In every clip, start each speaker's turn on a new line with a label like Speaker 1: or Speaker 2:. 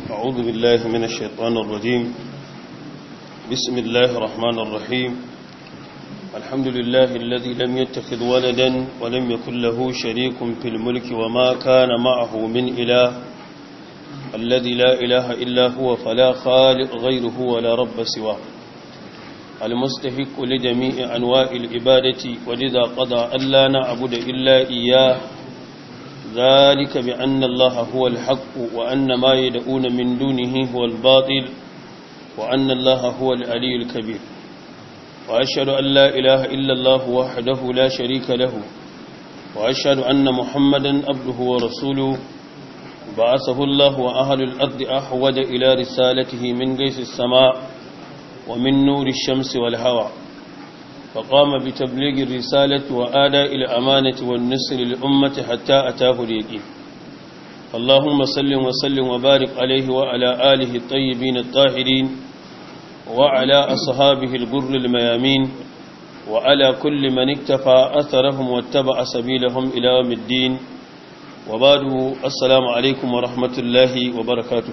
Speaker 1: أعوذ بالله من الشيطان الرجيم بسم الله الرحمن الرحيم الحمد لله الذي لم يتخذ ولدا ولم يكن له شريك في الملك وما كان معه من إله الذي لا إله إلا هو فلا خالق غيره ولا رب سواه المستحق لجميع أنواع العبادة ولذا قضى ألا نعبد إلا إياه ذلك بأن الله هو الحق وأن ما يدعون من دونه هو الباطل وأن الله هو العلي الكبير وأشهد أن لا إله إلا الله وحده لا شريك له وأشهد أن محمدا عبده ورسوله بعثه الله وأهل الأرض أحود إلى رسالته من قيس السماء ومن نور الشمس والهوى فقام بتبليغ الرسالة وآداء الأمانة والنصر للأمة حتى أتاه اليقين اللهم صل وسلم وبارك عليه وعلى آله الطيبين الطاهرين وعلى أصحابه الغر الميامين وعلى كل من اكتفى أثرهم واتبع سبيلهم إلى يوم الدين وبعد السلام عليكم ورحمة الله وبركاته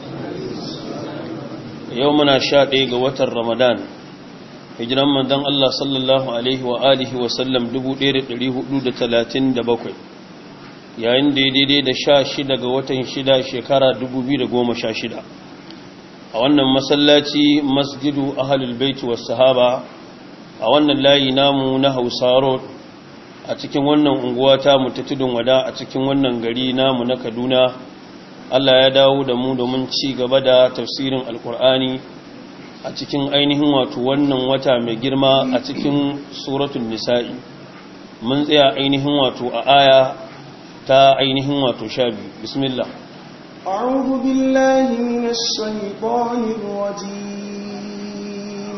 Speaker 1: يومنا شاء قوة رمضان hijiran manzon Allah sallallahu alaihi wa alihi wa sallam 1437 yayin da ya daidai da 16 ga watan 6 shekara 2016 a wannan masallaci masjidu ahlul bait was sahaba a wannan layi namu na Hausa road a cikin wannan unguwa ta mu ta tudun wada a cikin wannan gari namu na Kaduna Allah ya dawo da mu domin ci gaba da tafsirin alkur'ani a cikin ainihin wato wannan wata mai girma a cikin suratul nisa'i mun tsaya ainihin wato a aya ta ainihin wato sha biyu bismillah
Speaker 2: أعوذ بالله من الشيطان الرجيم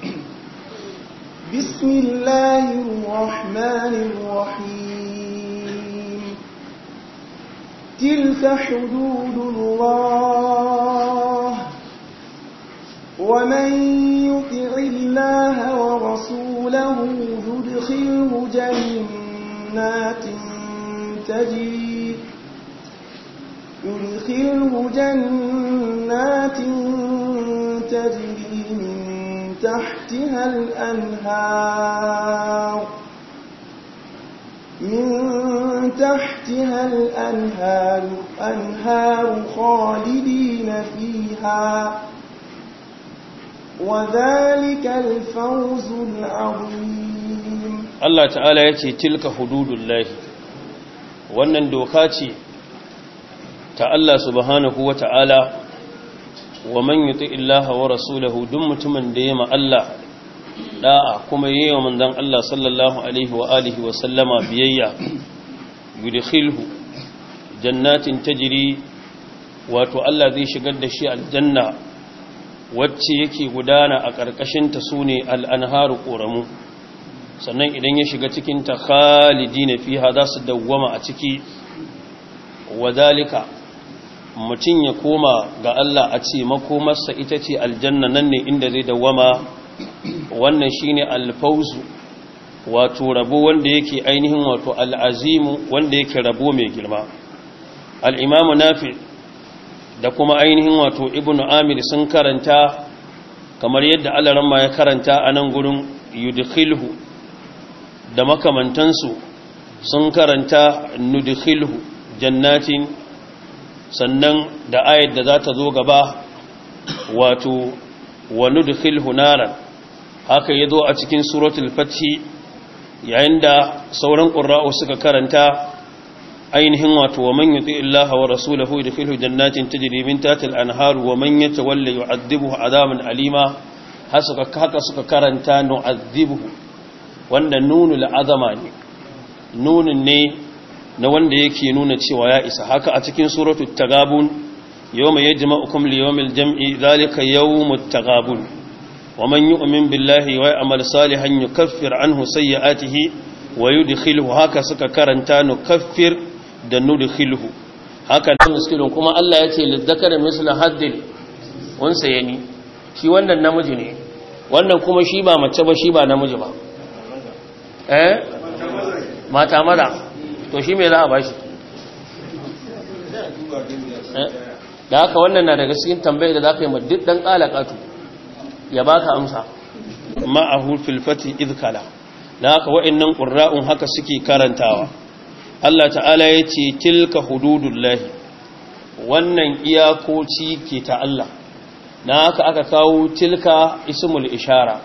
Speaker 2: بسم الله الرحمن الرحيم تلك حدود الله ومن يطع الله ورسوله يدخله جنات تجري يدخله جنات تجري من تحتها الأنهار من تحتها الأنهار أنهار خالدين فيها وذلك الفوز العظيم
Speaker 1: Allah ta'ala ya ce tilka hududullahi wannan doka ce ta Allah subhanahu wa ta'ala wa man yuti illaha wa rasulahu duk mutumin da ya ma Allah da'a kuma yi wa manzon Allah sallallahu alaihi wa alihi wa sallama biyayya yudkhilhu jannatin tajri wato Allah zai shigar da shi aljanna wacce yake gudana a ƙarƙashinta su ne al'anharu ƙoramu sannan idan ya shiga cikinta khalidi na fiha za su dawwama a ciki wadalika mutum ya koma ga Allah a ce makomarsa ita ce aljanna nan ne inda zai dawwama wannan shi ne alfauzu wato rabo wanda yake ainihin wato al'azimu wanda yake rabo mai girma al'imamu nafi da kuma ainihin wato ibn amir sun karanta kamar yadda alaramma ya karanta a nan gurin yudkhilhu da makamantansu sun karanta nudkhilhu jannatin sannan da ayat da za ta zo gaba wato wa nudkhilhu naran haka yazo a cikin suratul fathi yayin da sauran qurra'u suka karanta ainihin wato wa man yuti Allah wa rasulahu yadkhulu jannatin tajri min tahtiha al-anhar wa man yatawalla yu'adhibuhu 'adaban alima hasuka haka suka karanta nu'adhibuhu wanda nunul azama ne nunun ne na wanda yake nuna cewa ya isa haka a cikin suratul tagabun yawma yajma'ukum li yawmil jam'i dhalika yawmut tagabun wa man yu'min billahi wa ya'mal salihan yukaffir anhu sayyi'atihi wa yudkhiluhu haka suka karanta nukaffir da nudkhilhu haka da miskilun kuma Allah ya ce lidzakari misla haddil unsa yani shi wannan namiji ne wannan kuma shi ba mace ba shi ba namiji ba eh mata maza to shi me za a bashi da haka wannan na daga cikin tambayar da za ka yi ma duk ɗan ƙalaƙatu ya baka amsa ma'ahu fil fati idkala da haka wa'annan qurra'un haka suke karantawa Allah ta'ala yace tilka hududullahi wannan iyakoci ke ta Allah da haka aka kawo tilka ismul ishara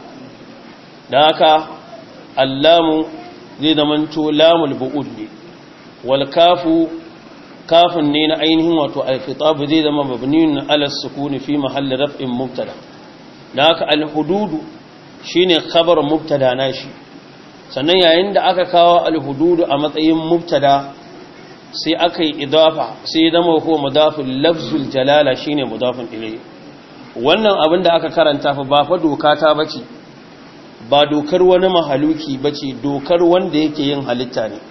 Speaker 1: da haka allamu zai zamanto lamul bu'ud ne wal kafu kafin ne na ainihin wato al-khitab zai zama mabniun ala sukuni fi mahalli raf'in mubtada da haka al-hududu shine khabar mubtada nashi sannan yayin da aka kawo al-hududu a matsayin mubtada sai aka yi idafa sai zama ko mudafin lafzul jalala shine mudafin ilayhi wannan abin da aka karanta fa ba fa doka ta bace ba dokar wani mahaluki bace dokar wanda yake yin halitta ne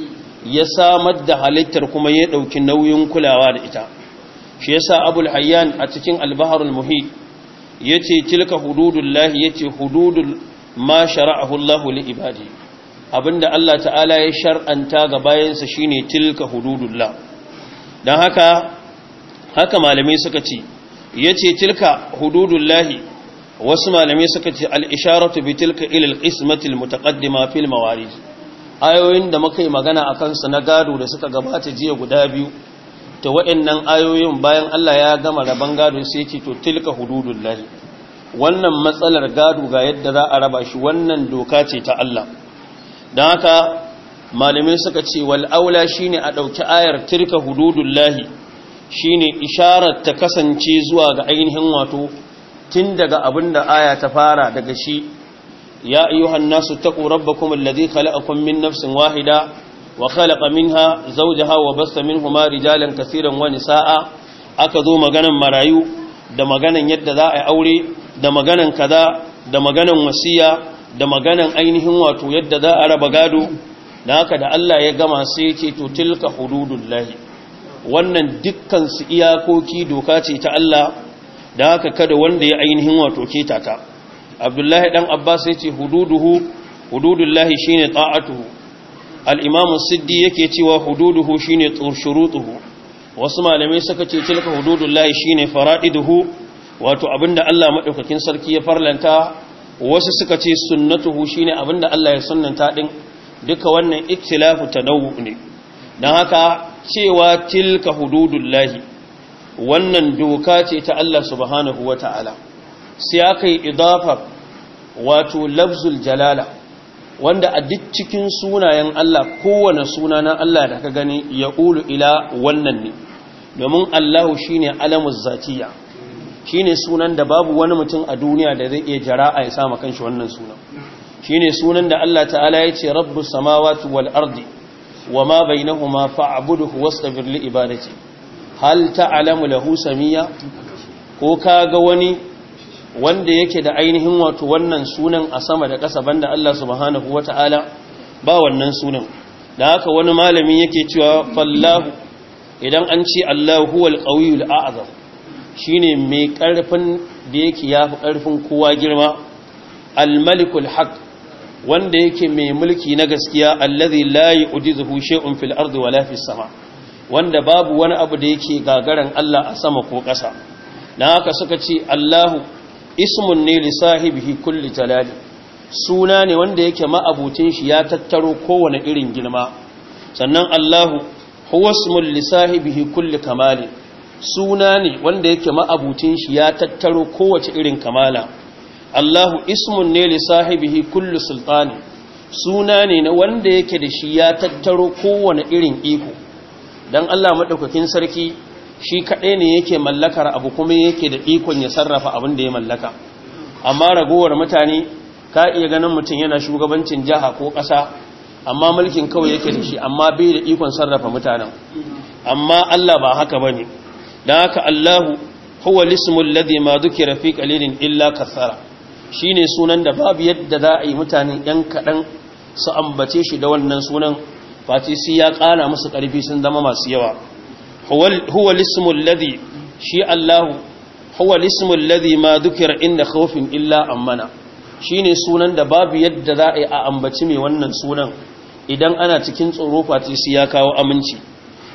Speaker 1: ya samar da halittar kuma ya dauki nauyin kulawa da ita shi yasa abul hayyan a cikin al-baharul muhit yace tilka hududullahi yace hududul ma shara'ahu Allah li ibadi abinda Allah ta'ala ya shar'anta ga bayansa shine tilka hududullah dan haka haka malamai suka ce yace tilka hududullahi wasu malamai suka ce al-isharatu bi tilka ila al-qismati al-mutaqaddima fil mawarij ayoyin da muka yi magana akan su na gado da suka gabata jiya guda biyu to waɗannan ayoyin bayan Allah ya gama raban gado sai ce to tilka hududullahi wannan matsalar gado ga yadda za a raba shi wannan doka ce ta Allah don haka malamai suka ce wal aula shine a ɗauki ayar tilka hududullahi shine isharar ta kasance zuwa ga ainihin wato tun daga abin da aya ta fara daga shi ya ayyuhan nasu taqu rabbakum alladhi khalaqakum min nafsin wahida wa khalaqa minha zawjaha wa bassa minhuma rijalan kaseeran wa nisaa aka zo maganan marayu da maganan yadda za a yi aure da maganan kaza da maganan wasiya da maganan ainihin wato yadda za a raba gado da haka da Allah ya gama sai ce to tilka hududullahi wannan dukkan su iyakoki doka ce ta Allah da haka kada wanda ya ainihin wato keta ta Abdullahi dan Abbas ya ce hududuhu hududullahi shine ta'atuhu al-Imam Siddi yake cewa hududuhu shine shurutuhu wasu malamai suka ce tilka hududullahi shine fara'iduhu wato abinda Allah madaukakin sarki ya farlanta wasu suka ce sunnatuhu shine abinda Allah ya sunnanta din duka wannan ikhtilafu tanawwu ne dan haka cewa tilka hududullahi wannan doka ce ta Allah subhanahu wata'ala sai aka yi idafar wato lafzul jalala wanda a duk cikin sunayen Allah kowane suna na Allah da ka gani ya ulu ila wannan ne domin Allahu shine alamuz zatiya shine sunan da babu wani mutum a duniya da zai iya jara'a ya sama kanshi wannan sunan shine sunan da Allah ta'ala ya ce rabbus samawati wal ardi wama bainahuma fa'budhu wastabir li ibadati hal ta'lamu lahu samia ko kaga wani wanda yake da ainihin wato wannan sunan a sama da ƙasa banda Allah subhanahu wata'ala ba wannan sunan da haka wani malami yake cewa fallahu idan an ce Allahu huwal qawiyul a'zam shine mai ƙarfin da yake yafi ƙarfin kowa girma al-malikul haq wanda yake mai mulki na gaskiya allazi la yu'jizuhu shay'un fil ardi wala fis sama wanda babu wani abu da yake gagaran Allah a sama ko ƙasa dan haka suka ce Allahu ismun ne li sahibihi kulli jalali suna ne wanda yake ma'abutin shi ya tattaro kowane irin girma sannan Allahu huwa ismun li sahibihi kulli kamali suna ne wanda yake ma'abutin shi ya tattaro kowace irin kamala Allahu ismun ne li sahibihi kulli sultani suna ne na wanda yake da shi ya tattaro kowane irin iko dan Allah madaukakin sarki shi kaɗai ne yake mallakar abu kuma yake da ikon ya sarrafa abin da ya mallaka amma ragowar mutane ka iya ganin mutum yana shugabancin jiha ko ƙasa amma mulkin kawai yake da shi amma bai da ikon sarrafa mutanen amma Allah ba haka bane dan haka Allahu huwa lismul ladhi ma dhukira fi qalilin illa kathara shine sunan da babu yadda za a yi mutane yan kaɗan su ambace shi da wannan sunan fati sai ya ƙara musu ƙarfi sun zama masu yawa huwa lismul ladhi shi Allahu huwa lismul ladhi ma dhukira inda khawfin illa amana shine sunan da babu yadda za a yi a ambaci mai wannan sunan idan ana cikin tsoro fati sai ya kawo aminci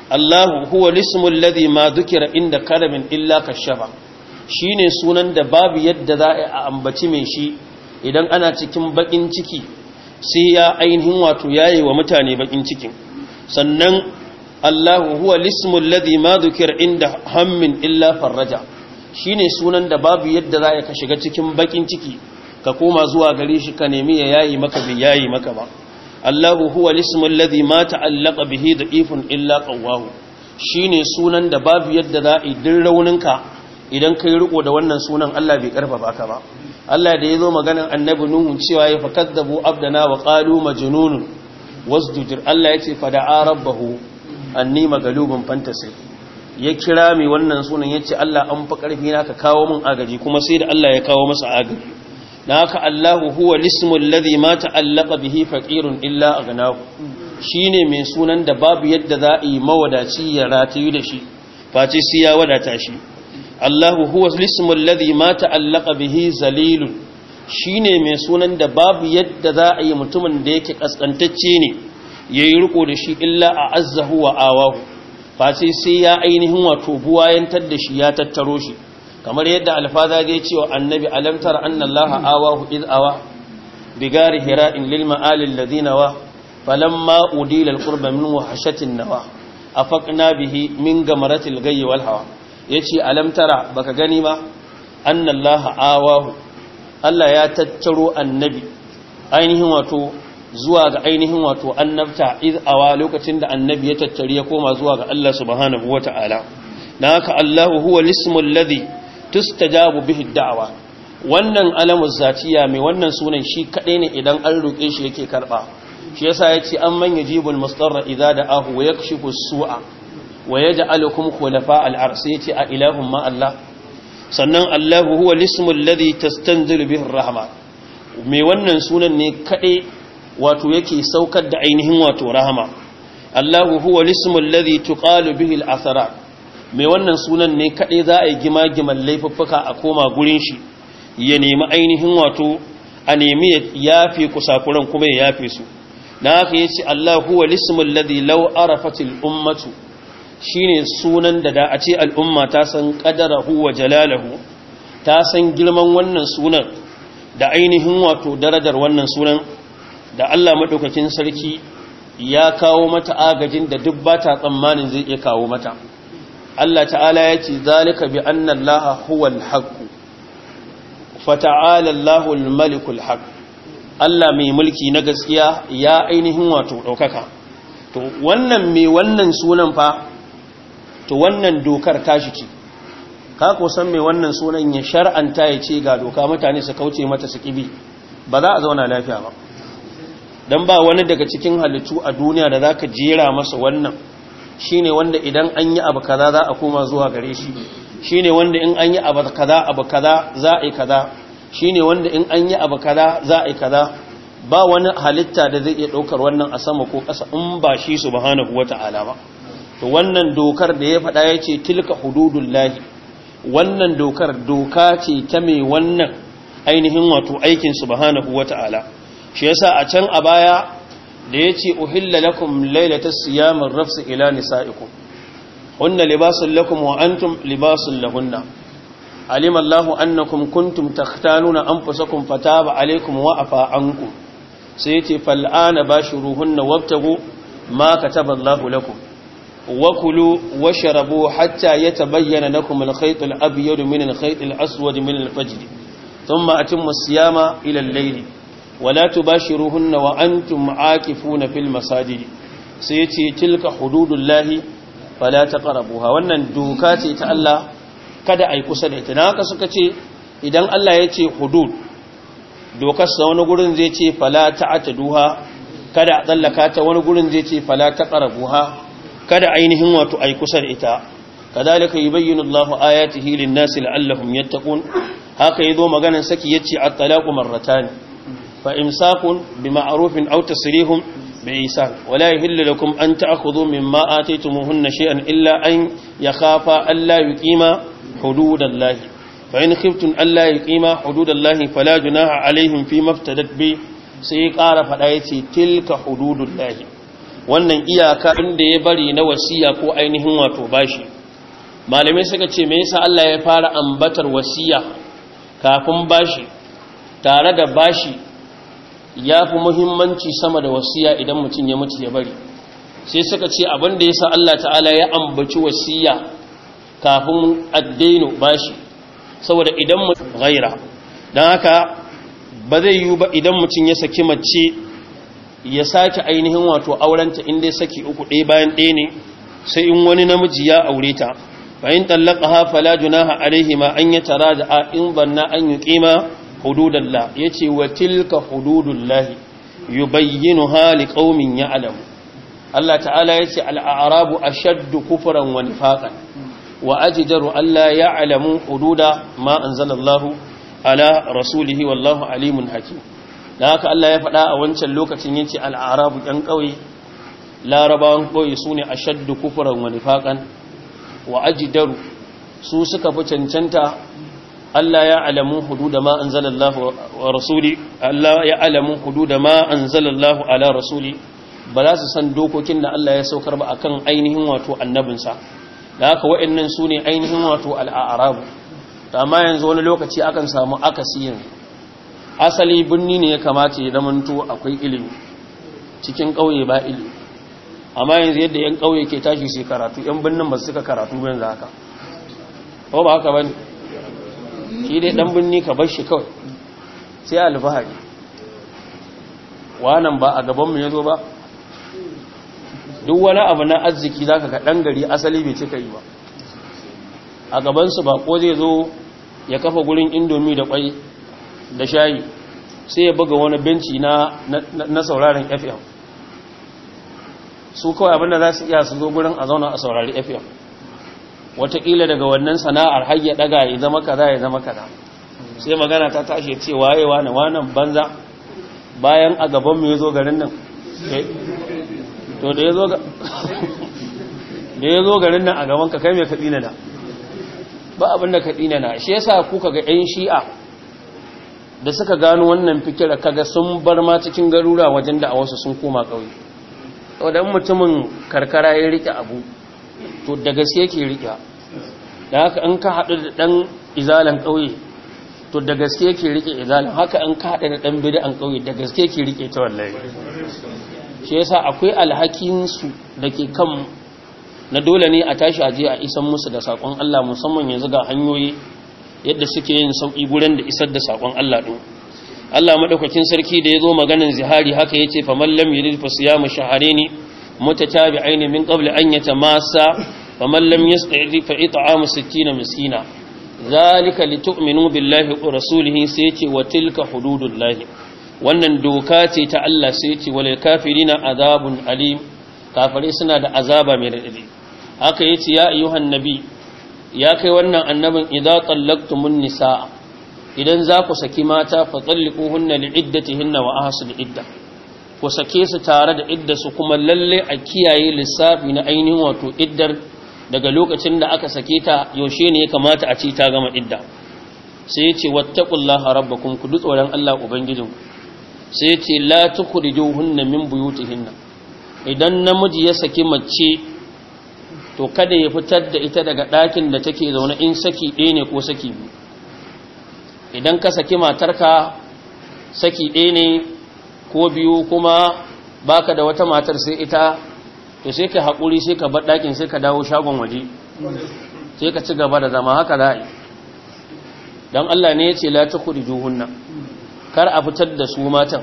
Speaker 1: Allahu huwa lismul ladhi ma dhukira inda karamin illa kashafa shine sunan da babu yadda za a ambaci mai shi idan ana cikin bakin ciki sai ya ainihin wato yayi wa mutane bakin cikin sannan Allahu huwa lismul ladhi ma dhukira inda hammin illa farraja shine sunan da babu yadda za ka shiga cikin bakin ciki ka koma zuwa gare shi ka nemi ya yayi maka bi yayi maka ba Allahu huwa lismul ladhi ma ta'allaqa bihi da'ifun illa qawwahu shine sunan da babu yadda za a din rauninka idan kai riko da wannan sunan Allah bai karfafa ka ba Allah da yazo maganar annabi nuhu cewa ya fakaddabu abdana wa qalu majnunun wasdujir Allah yace fada'a rabbahu anni magalubun fantasir ya kira mai wannan sunan yace Allah an fa karfi na ka kawo min agaji kuma sai da Allah ya kawo masa agaji na haka Allahu huwa lismul ladhi ma ta'allaqa bihi faqirun illa aghnahu shine mai sunan da babu yadda za a yi mawadaci ya ratayu da shi face sai ya wadata shi Allahu huwa lismul ladhi ma ta'allaqa bihi zalilun shine mai sunan da babu yadda za a yi mutumin da yake kaskantacce ne yayi riko da shi illa a azzahu wa awahu face sai ya ainihin wato buwayantar da shi ya tattaro shi kamar yadda alfaza ya ce wa annabi alamtar annallaha awahu id awa bigari hira'in lil ma'alil ladina wa falamma udila alqurba min wahshatin nawa afaqna bihi min gamaratil gayyi wal hawa yace alamtara baka gani ba annallaha awahu Allah ya tattaro annabi ainihin wato zuwa ga ainihin wato annabta iz awa lokacin da annabi ya tattari ya koma zuwa ga Allah subhanahu wata'ala na haka Allahu huwa lismul ladhi tustajabu bihi da'wa wannan alamu zatiya mai wannan sunan shi kadai ne idan an roke shi yake karba shi yasa yace an man yajibul mustarra idza da'ahu wa yakshifu as-su'a wa yaj'alukum khulafa al-ars yace a ilahum ma Allah sannan Allahu huwa lismul ladhi tastanzilu bihi ar-rahma mai wannan sunan ne kadai wato yake saukar da ainihin wato rahama Allahu huwa lismul ladhi tuqalu bihi al-athara mai wannan sunan ne kadai za a yi gima-giman laifuffuka a koma gurin shi ya nemi ainihin wato a nemi ya yafe kusakuran kuma ya yafe su dan haka yace Allahu huwa lismul ladhi law arafatil ummatu shine sunan da da a ce al'umma ta san qadarahu wa jalalahu ta san girman wannan sunan da ainihin wato darajar wannan sunan da Allah maɗaukakin sarki ya kawo mata agajin da duk ba ta tsammanin zai iya kawo mata Allah ta'ala ya ce zalika bi anna Allah huwal haqq fata'ala Allahul malikul haqq Allah mai mulki na gaskiya ya ainihin wato ɗaukaka to wannan mai wannan sunan fa to wannan dokar tashi ce ka ko san mai wannan sunan ya shar'anta ya ce ga doka mutane su kauce mata su kibi ba za a zauna lafiya ba don ba wani daga cikin halittu a duniya da za ka jera masa wannan shi ne wanda idan an yi abu kaza za a koma zuwa gare shi shi ne wanda in an yi abu kaza abu kaza za a yi kaza shi ne wanda in an yi abu kaza za a yi kaza ba wani halitta da zai iya ɗaukar wannan a sama ko ƙasa in ba shi su bahanahu wata alama to wannan dokar da ya faɗa ya ce tilka hududullahi wannan dokar doka ce ta mai wannan ainihin wato aikin subhanahu wata'ala shi yasa a can a baya da yace uhilla lakum lailatas siyamir rafs ila nisaikum hunna libasun lakum wa antum libasun lahunna alima Allahu annakum kuntum takhtanuna anfusakum fataba alaykum wa afa ankum sai yace fal'ana bashuruhunna wabtagu ma kataba Allahu lakum وكلوا واشربوا حتى يتبين لكم الخيط الأبيض من الخيط الأسود من الفجر ثم أتم الصيام إلى الليل ولا تباشروهن وأنتم عاكفون في المساجد سيتي تلك حدود الله فلا تقربوها wannan doka ce ta Allah kada ai kusa da ita naka suka ce idan Allah ya ce hudud dokar sa wani gurin zai ce fala ta'taduha kada a tsallaka ta wani gurin zai ce fala taqrabuha kada ainihin wato ai kusa da ita kadalika yubayyinu Allahu ayatihi lin-nasi la'allahum yattaqun haka yazo maganan saki yace at-talaqu marratan fa imsakun bima'rufin aw tasrihum bi'isan wala yahillu lakum an ta'khudhu mimma ataytumuhunna shay'an illa an yakhafa alla yuqima hududallahi fa in khiftum alla yuqima hududallahi fala junaha alaihim fi maftadat bi sai ƙara fada yace tilka hududullahi wannan iyaka inda ya bari na wasiya ko ainihin wato bashi malamai suka ce me yasa Allah ya fara ambatar wasiya kafin bashi tare da bashi ya fi muhimmanci sama da wasiya idan mutum ya mutu ya bari sai suka ce abin da yasa Allah ta'ala ya ambaci wasiya kafin addainu bashi saboda idan mutum gaira don haka ba zai yi ba idan mutum ya saki mace ya sake ainihin wato aurenta inda ya saki uku ɗaya bayan ɗaya ne sai in wani namiji ya aure ta bayan tallaka ha fala junaha alaihi ma an yi tara da a in banna an yi ƙima hududallah ya ce wa tilka hududullahi yi bayyinu hali ƙaumin ya alamu Allah ta'ala ya ce al'arabu a shaddu kufuran wani faƙan wa ajidaru Allah ya alamu hududa ma an zalallahu ala rasulihi wallahu alimun hakim da haka Allah ya faɗa a wancan lokacin yace al'arabu ɗan ƙauye larabawan ƙauye su ne a shaddu kufuran wani faƙan wa ajidaru su suka fi cancanta Allah ya alamu hududa ma an zalallahu wa rasuli Allah ya alamu hududa ma an zalallahu ala rasuli ba za su san dokokin da Allah ya saukar ba akan ainihin wato annabinsa da haka wa'annan su ne ainihin wato al'arabu amma yanzu wani lokaci akan samu akasi yanzu asali birni ne ya kamata ya zamanto akwai ilimi cikin ƙauye ba ilimi amma yanzu yadda 'yan ƙauye ke tashi sai karatu 'yan birnin ba suka karatu yanzu haka ko ba haka ba ne shi dai ɗan birni ka bar shi kawai sai alfahari wanan ba a gabanmu ya zo ba duk wani abu na arziki za ka ga ɗan gari asali bai cika yi ba a gabansu ba ko zai zo ya kafa gurin indomi da kwai da shayi sai ya buga wani benci na, na, sauraron fm su kawai abinda za su iya su zo gurin a zauna a saurari fm watakila daga wannan sana'ar har ya daga ya zama kaza ya zama kaza sai magana ta tashi ce waye wane wanan banza bayan a gaban mu ya zo garin nan to da ya zo da ya zo garin nan a gaban ka kai mai kaɗi na ba abin da kaɗi na shi yasa kuka ga 'yan shi'a da suka gano wannan fikira kaga sun bar ma cikin garura wajen da a wasu sun koma ƙauye wadda mutumin karkara ya rike abu to da gaske yake rike da haka an ka haɗu da ɗan izalan ƙauye to da gaske yake rike izalan haka an ka haɗu da ɗan bid'an ƙauye da gaske yake rike ta wallahi shi yasa akwai alhakinsu da ke kan na dole ne a tashi aje a isan musu da sakon Allah musamman yanzu ga hanyoyi yadda suke yin sauki gurin da isar da sakon Allah din Allah madaukakin sarki da yazo maganan zihari haka yace fa man lam yurid fa siyamu shahrayn mutatabi'ain min qabl an yatamassa fa man lam yasta'id fa it'amu 60 miskina zalika litu'minu billahi wa rasulihi sai yace wa tilka hududullahi wannan doka ce ta Allah sai yace walil kafirina azabun alim kafare suna da azaba mai radadi haka yace ya ayyuhan nabi ya kai wannan annabin idza tallaqtumun nisaa idan za ku saki mata fa talliquhunna liiddatihinna wa ahsul idda ku sake su tare da idda su kuma lalle a kiyaye lissafi na ainihin wato iddar daga lokacin da aka sake ta yaushe ne ya kamata a ci ta gama idda sai yace wattaqullaha rabbakum ku tsoron Allah ubangijinku sai yace la tukhrijuhunna min buyutihinna idan namiji ya saki mace to kada ya fitar da ita daga ɗakin da take zaune in saki ɗaya ne ko saki biyu idan ka saki matarka saki ɗaya ne ko biyu kuma baka da wata matar sai ita to sai ka haƙuri sai ka bar ɗakin sai ka dawo shagon waje sai ka ci gaba da zama haka za a yi don Allah ne ya ce la ta kudi juhunna kar a fitar da su matan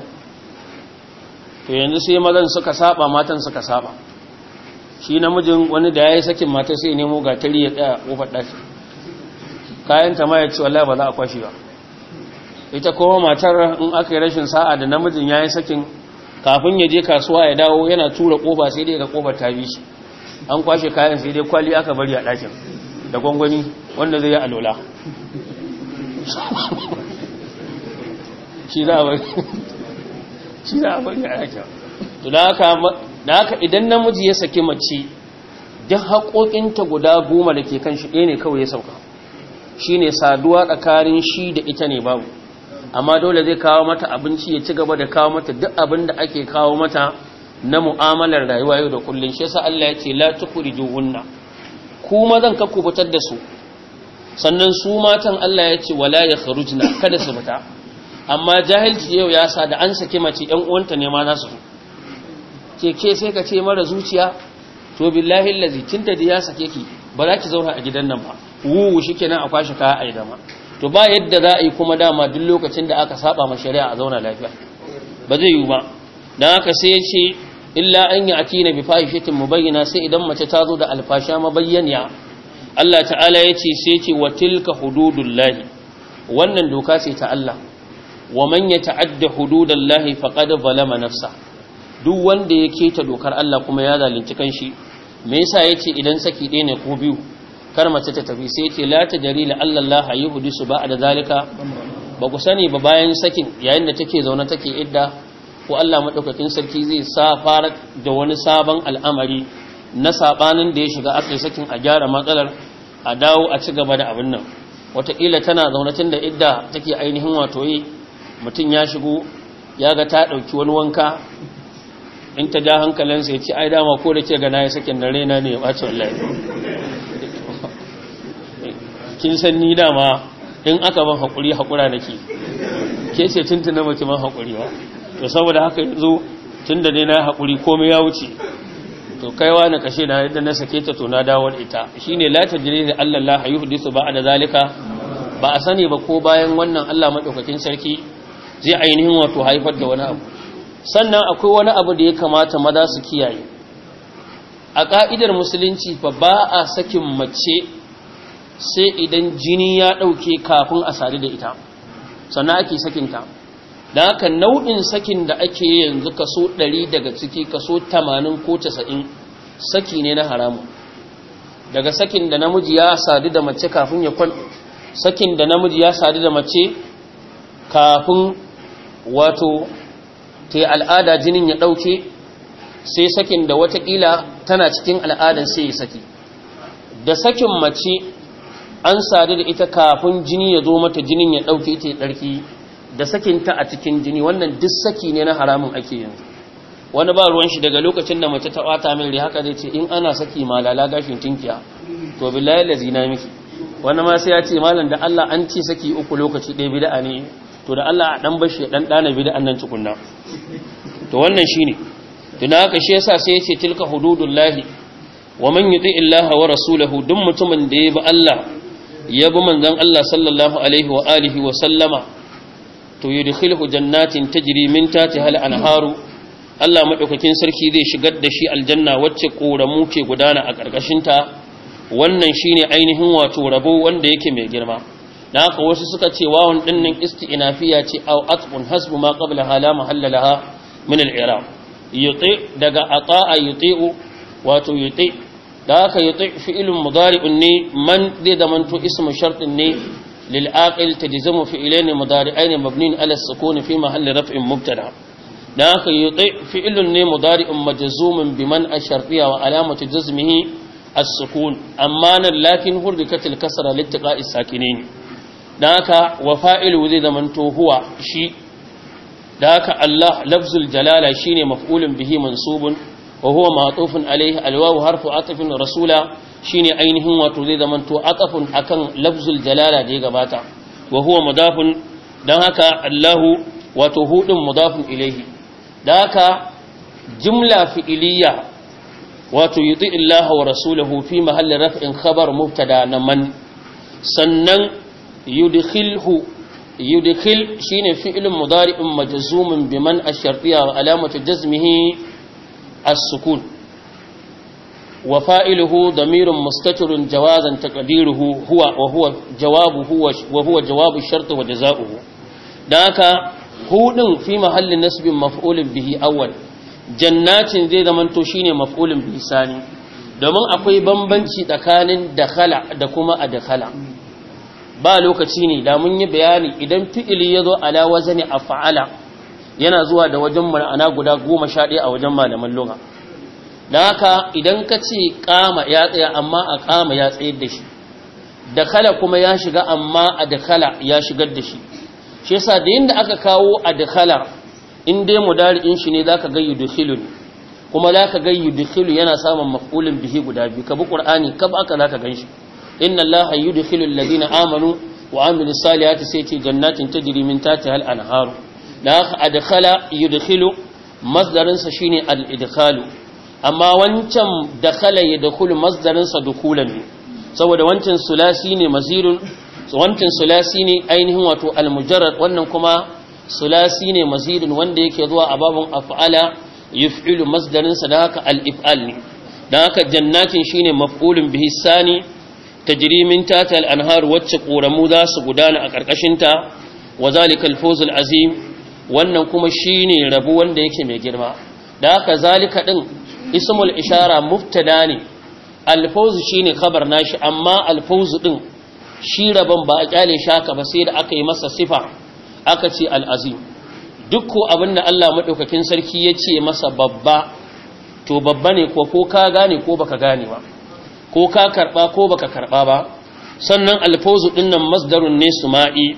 Speaker 1: to yanzu sai mazan suka saba matan suka saba shi namijin wani da ya yi sakin mata sai nemo gatari ya tsaya kofar ɗaki kayan ta ma ya ce wallahi ba za a kwashe ba ita kuma matar in aka yi rashin sa'a da namijin ya yi sakin kafin ya je kasuwa ya dawo yana tura kofa sai dai ga kofar ta bi shi an kwashe kayan sai dai kwali aka bari a ɗakin da gwangwani wanda zai yi alola shi za a bari shi za a bari a ɗakin to da haka idan namiji ya saki mace duk haƙoƙinta guda goma da ke kan shi ɗaya ne kawai ya sauka shi ne saduwa tsakanin shi da ita ne babu amma dole zai kawo mata abinci ya ci gaba da kawo mata duk abin da ake kawo mata na mu'amalar rayuwa yau da kullun shi yasa Allah ya ce la tukhrijuhunna ku mazan ka ku fitar da su sannan su matan Allah ya ce wala yakhrujna kada su fita amma jahilci yau ya sa da an sake mace ɗan uwanta ne ma za su ke ke sai ka ce mara zuciya to billahi allazi tinta da ya sake ki ba za ki zauna a gidan nan ba wuwu shikenan a kwashi kaya a idama to ba yadda za a yi kuma dama duk lokacin da aka saba ma shari'a a zauna lafiya ba zai yi ba dan haka sai ya ce illa an yi atina bi fahishatin mubayyana sai idan mace ta zo da alfasha mabayyaniya Allah ta'ala ya ce sai ce wa tilka hududullahi wannan doka ce ta Allah wa man yata'adda hududallahi faqad zalama nafsa duk wanda ya keta dokar Allah kuma ya zalunci kanshi me yasa yace idan saki ɗaya ne ko biyu kar mace ta tafi sai yace la tajri la Allah yuhdisu ba'da zalika ba ku sani ba bayan sakin yayin da take zaune take idda ko Allah madaukakin sarki zai sa fara da wani sabon al'amari na sabanin da ya shiga aka sakin a gyara matsalar a dawo a ci gaba da abin nan wataƙila tana zaune tun da idda take ainihin wato yi mutum ya shigo ya ga ta ɗauki wani wanka in ta ja hankalinsa ya ce ai dama ko da ke gana ya sakin da raina ne ya ɓace wallahi kin san ni dama in aka ban haƙuri haƙura nake ke ce tuntuna mace ban haƙuri ba to saboda haka yanzu tun da ne na haƙuri komai ya wuce to kaiwa na kashe na yadda na sake ta to na dawo da ita shine la tajri da Allah la yuhdisu ba'da zalika ba a sani ba ko bayan wannan Allah madaukakin sarki zai ainihin wato haifar da wani abu sannan akwai wani abu da ya kamata maza su kiyaye a ka'idar musulunci fa ba a sakin mace sai idan jini ya dauke kafin a sadu da ita sannan ake sakinta da haka nau'in sakin da ake yanzu kaso 100 daga ciki kaso 80 ko 90 saki ne na haramu daga sakin da namiji ya sadu da mace kafin ya kwan sakin da namiji ya sadu da mace kafin wato ta al'ada jinin ya ɗauke sai sakin da watakila tana cikin al'adan sai ya saki da sakin mace an sadu da ita kafin jini ya zo mata jinin ya ɗauke ta ɗarki da sakinta a cikin jini wannan duk saki ne na haramun ake yanzu wani ba ruwan shi daga lokacin da mace ta bata min haka zai ce in ana saki malala gashin tinkiya to billahi lazina miki wani ma sai ya ce malam da Allah an ce saki uku lokaci ɗaya bid'a ne to da Allah a dan bashi dan dana bid'an nan tukunna to wannan shine tuna haka shi yasa sai ya ce tilka hududullahi wa man yuti illaha wa rasulahu duk mutumin da ya bi Allah ya bi manzon Allah sallallahu alaihi wa alihi wa sallama to yudkhilhu jannatin tajri min tahtiha al-anharu Allah madaukakin sarki zai shigar da shi aljanna wacce koramu ke gudana a karkashin ta wannan shine ainihin wato rabo wanda yake mai girma dan haka wasu suka ce wawun dinnin isti'nafiya ce aw atqun hasbu ma qablaha la mahallalaha min al-i'rab yuti daga ata'a yuti'u wato yuti da haka yuti fi'lun mudari'un ne man zai zamanto ismu shartin ne للعاقل تجزم فعلين مضارعين مبنين على السكون في محل رفع مبتدا ذاك يطيع فعل مضارع مجزوم بمن الشرطيه وعلامه جزمه السكون اما لكن حركت الكسره لاتقاء الساكنين ذاك وفاعل ذي زمنته هو شي ذاك الله لفظ الجلاله شيء مفعول به منصوب وهو معطوف عليه الواو حرف عطف رسولا shine ainihin wato zai zamanto aqafun akan lafzul jalala da ya gabata wa huwa mudafun dan haka Allahu wato hudun mudafun ilaihi dan haka jumla fi'iliya wato yuti Allah wa rasuluhu fi mahalli raf'in khabar mubtada na man sannan yudkhilhu yudkhil shine fi'lun mudari'un majzumun biman ash-shartiyya wa alamatu jazmihi as-sukun وفائله ضمير مستتر جوازا تقديره هو وهو جوابه هو وهو جواب الشرط وجزاؤه ذاك هو في محل نسب مفعول به اول jannatin zai zamanto shine maf'ulun bihi sani domin akwai bambanci tsakanin dakhala da kuma adkhala ba lokaci ne da mun yi bayani idan fi'ili yazo ala wazni af'ala yana zuwa da wajen ma'ana guda 11 a wajen malaman lugha da haka idan ka ce kama ya tsaya amma a kama ya tsayar da shi da kala kuma ya shiga amma a da kala ya shigar da shi shi yasa da yadda aka kawo a da kala in dai mudari'in shi ne zaka ga yudkhilun kuma za ka ga yudkhilu yana samun maf'ulin bihi guda biyu ka bi qur'ani kab aka za ka ganshi inna allaha yudkhilu alladhina amanu wa amilus salihati sai ce jannatin tajri min tahtiha al-anharu da haka adkhala yudkhilu masdarin sa shine al-idkhalu amma wancan dakhala yadkhulu masdarin sa dukulan ne saboda wancan sulasi ne mazirun wancan sulasi ne ainihin wato al-mujarrad wannan kuma sulasi ne mazidun wanda yake zuwa a babun af'ala yuf'ilu masdarin sa da haka al-if'al ne dan haka jannatin shine maf'ulun bihi sani tajri min tahtiha al-anhar wacce ƙoramu za su gudana a ƙarƙashin ta wa zalika al-fawz al-azim wannan kuma shine rabu wanda yake mai girma da haka zalika din ismul ishara mubtada ne al-fawz shine khabar nashi amma al-fawz din shi rabon ba a kyale shaka ba sai da aka yi masa sifa aka ce al-azim duk ko abinda Allah madaukakin sarki ya ce masa babba to babba ne ko ko ka gane ko baka gane ba ko ka karba ko baka karba ba sannan alfawzu dinnan masdarun ne suma'i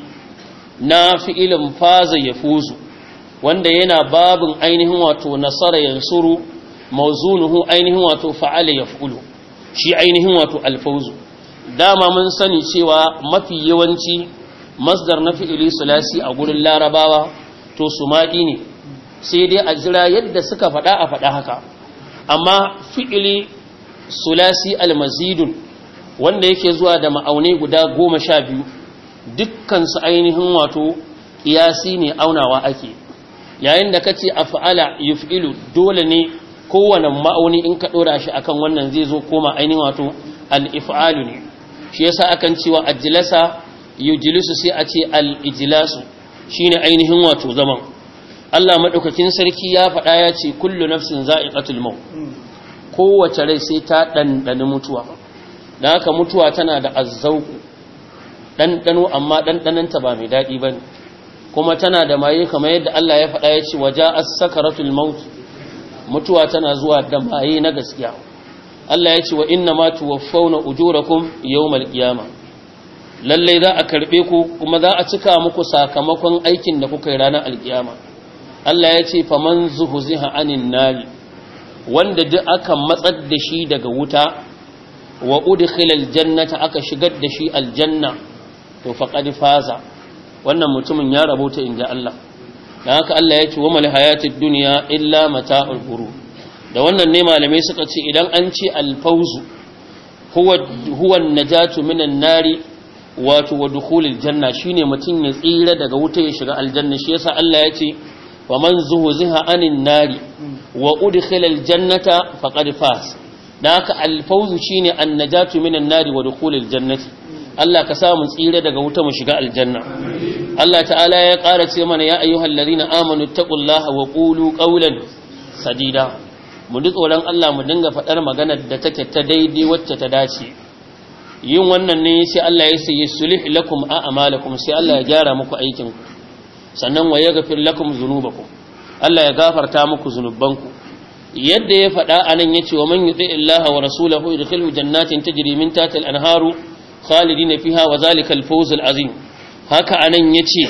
Speaker 1: na fi'ilin faza yafuzu wanda yana babin ainihin wato nasara yansuru mawzunuhu ainihin wato fa'ala yaf'ulu shi ainihin wato alfawzu dama mun sani cewa mafi yawanci masdar na fi'ili sulasi a gurin larabawa to suma'i ne sai dai a jira yadda suka faɗa a faɗa haka amma fi'ili sulasi almazidun wanda yake zuwa da ma'aunai guda goma sha biyu dukkansu ainihin wato ƙiyasi ne aunawa ake yayin da kace af'ala yuf'ilu dole ne kowane ma'auni in ka ɗora shi akan wannan zai zo koma ainihin wato al-if'alu ne shi yasa akan cewa ajlasa yujlisu sai a ce al-ijlasu shine ainihin wato zaman Allah madaukakin sarki ya faɗa ya ce kullu nafsin za'iqatul maut kowace rai sai ta ɗanɗani mutuwa da haka mutuwa tana da azzauku ɗanɗano amma ɗanɗananta ba mai daɗi ba kuma tana da maye kamar yadda Allah ya faɗa ya ce waje as-sakaratul maut mutuwa tana zuwa da maye na gaskiya Allah ya ce wa inna ma tuwaffawna ujurakum yawmal qiyamah lalle za a karbe ku kuma za a cika muku sakamakon aikin da kuka yi ranar alkiyama Allah ya ce faman zuhziha anin nari wanda duk aka matsar da shi daga wuta wa udkhila aljannata aka shigar da shi aljanna to faqad faza wannan mutumin ya rabota inda Allah dan haka Allah ya ce wa mal hayatid dunya illa mata'ul ghurur da wannan ne malamai suka ce idan an ce alfawzu huwa huwa najatu minan nari wato wa dukhulil janna shine mutum ya tsira daga wuta ya shiga aljanna shi yasa Allah ya ce wa man zuhziha anin nari wa udkhila aljannata faqad faz dan haka alfawzu shine annajatu minan nari wa dukhulil jannati Allah ka sa mu tsira daga wuta mu shiga aljanna Allah ta'ala ya ƙara ce mana ya ayyuhal ladina amanu taqullaha wa qulu qawlan sadida mu duk tsoron Allah mu dinga faɗar maganar da take ta daidai wacce ta dace yin wannan ne sai Allah ya sayi sulih lakum a'malakum sai Allah ya gyara muku aikin ku sannan wa yaghfir lakum dhunubakum Allah ya gafarta muku zunubanku yadda ya faɗa anan yace wa man yuti illaha wa rasulahu yudkhilhu jannatin tajri min tahtiha al-anharu khalidina fiha wa zalika al-fawz al-azim haka anan yace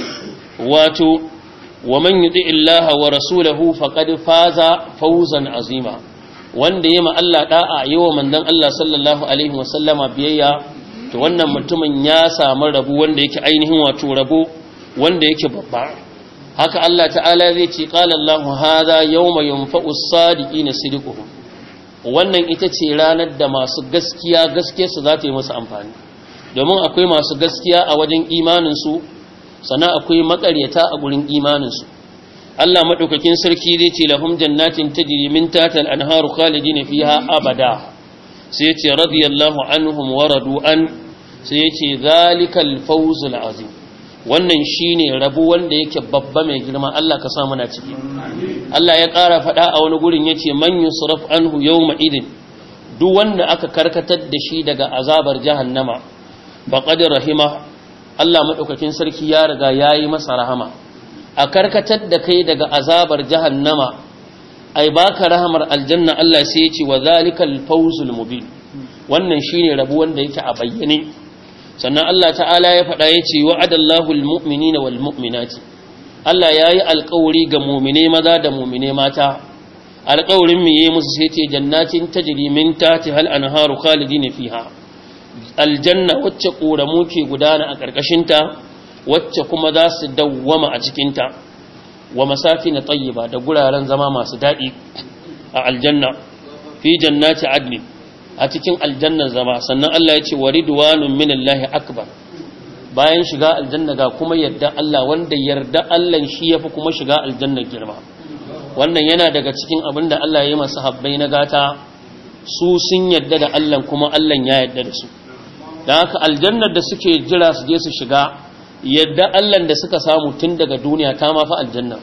Speaker 1: wato wa man yuti illaha wa rasulahu faqad faza fawzan azima wanda yayi ma Allah da'a yawa mandan Allah sallallahu alaihi wa sallama biyayya to wannan mutumin ya samu rabu wanda yake ainihin wato rabo wanda yake babba haka Allah ta'ala zai ce qala Allahu hadha yawma yanfa'u as-sadiqina sidquhum wannan ita ce ranar da masu gaskiya gaske su za ta yi musu amfani domin akwai masu gaskiya a wajen imanin su sannan akwai makaryata a gurin imanin su Allah madaukakin sarki zai ce lahum jannatin tajri min tahtiha al-anharu khalidina fiha abada sai ya ce radiyallahu anhum wa radu an sai ya ce zalikal fawzul azim wannan shine rabu wanda yake babba mai girma Allah ka sa muna ciki Allah ya ƙara faɗa a wani gurin yace man yusraf anhu yawma idin duk wanda aka karkatar da shi daga azabar jahannama faqad rahima Allah madaukakin sarki ya riga yayi masa rahama a karkatar da kai daga azabar jahannama ai baka rahamar aljanna Allah sai ya ce wa zalikal fawzul mubin wannan shine rabu wanda yake a bayyane sannan Allah ta'ala ya faɗa ya ce wa'adallahu almu'minina wal mu'minati Allah yayi alƙawari ga mu'mine maza da mu'mine mata alƙawarin me yayi musu sai ce jannatin tajri min tahtiha al-anharu khalidina fiha aljanna wacce ƙoramu ke gudana a ƙarƙashinta wacce kuma za su dawwama a cikinta wa masafi na tayyiba da guraren zama masu daɗi a aljanna fi jannati adni a cikin aljannan zama sannan Allah ya ce wa ridwanun minallahi akbar bayan shiga aljanna ga kuma yarda Allah wanda yarda Allah shi yafi kuma shiga aljanna girma wannan yana daga cikin abin da Allah ya yi masa habbai na gata su sun yarda da Allah kuma Allah ya yarda da su da haka aljannar da suke jira su je su shiga yadda Allah da suka samu tun daga duniya ta mafi aljanna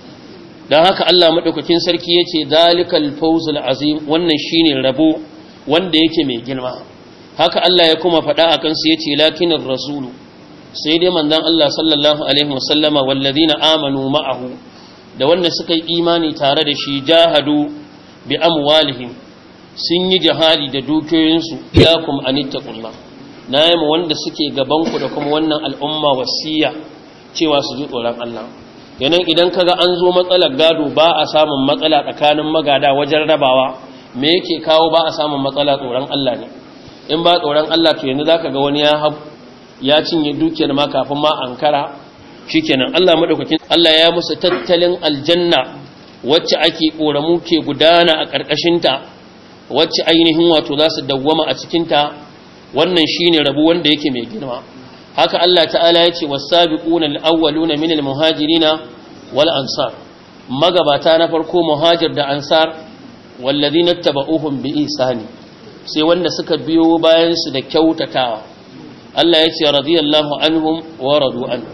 Speaker 1: don haka Allah maɗaukakin sarki ya ce dalikal fawzul azim wannan shine rabo wanda yake mai girma haka Allah ya kuma faɗa a kansu ya ce lakinin rasulu sai dai manzon Allah sallallahu alaihi wasallama walladina amanu ma'ahu da wanda suka yi imani tare da shi jahadu bi amwalihim sun yi jihadi da dukiyoyinsu iyakum anittaqullah na yi ma wanda suke gabanku da kuma wannan al'umma wasiya cewa su ji tsoron Allah yanan idan kaga an zo matsalar gado ba a samun matsala tsakanin magada wajen rabawa me yake kawo ba a samun matsala tsoron Allah ne in ba tsoron Allah to yanzu zaka ga wani ya hab ya cinye dukiyar ma kafin ma ankara shikenan Allah madaukakin Allah ya musu tattalin aljanna wacce ake koramu ke gudana a karkashin ta wacce ainihin wato za su dawwama a cikin ta wannan shine rabu wanda yake mai girma haka Allah ta'ala ya ce was-sabiquna al-awwaluna minal muhajirina wal ansar magabata na farko muhajir da ansar walladhina tabauhum bi ihsani sai wanda suka biyo bayan su da kyautatawa Allah ya ce radiyallahu anhum wa radu an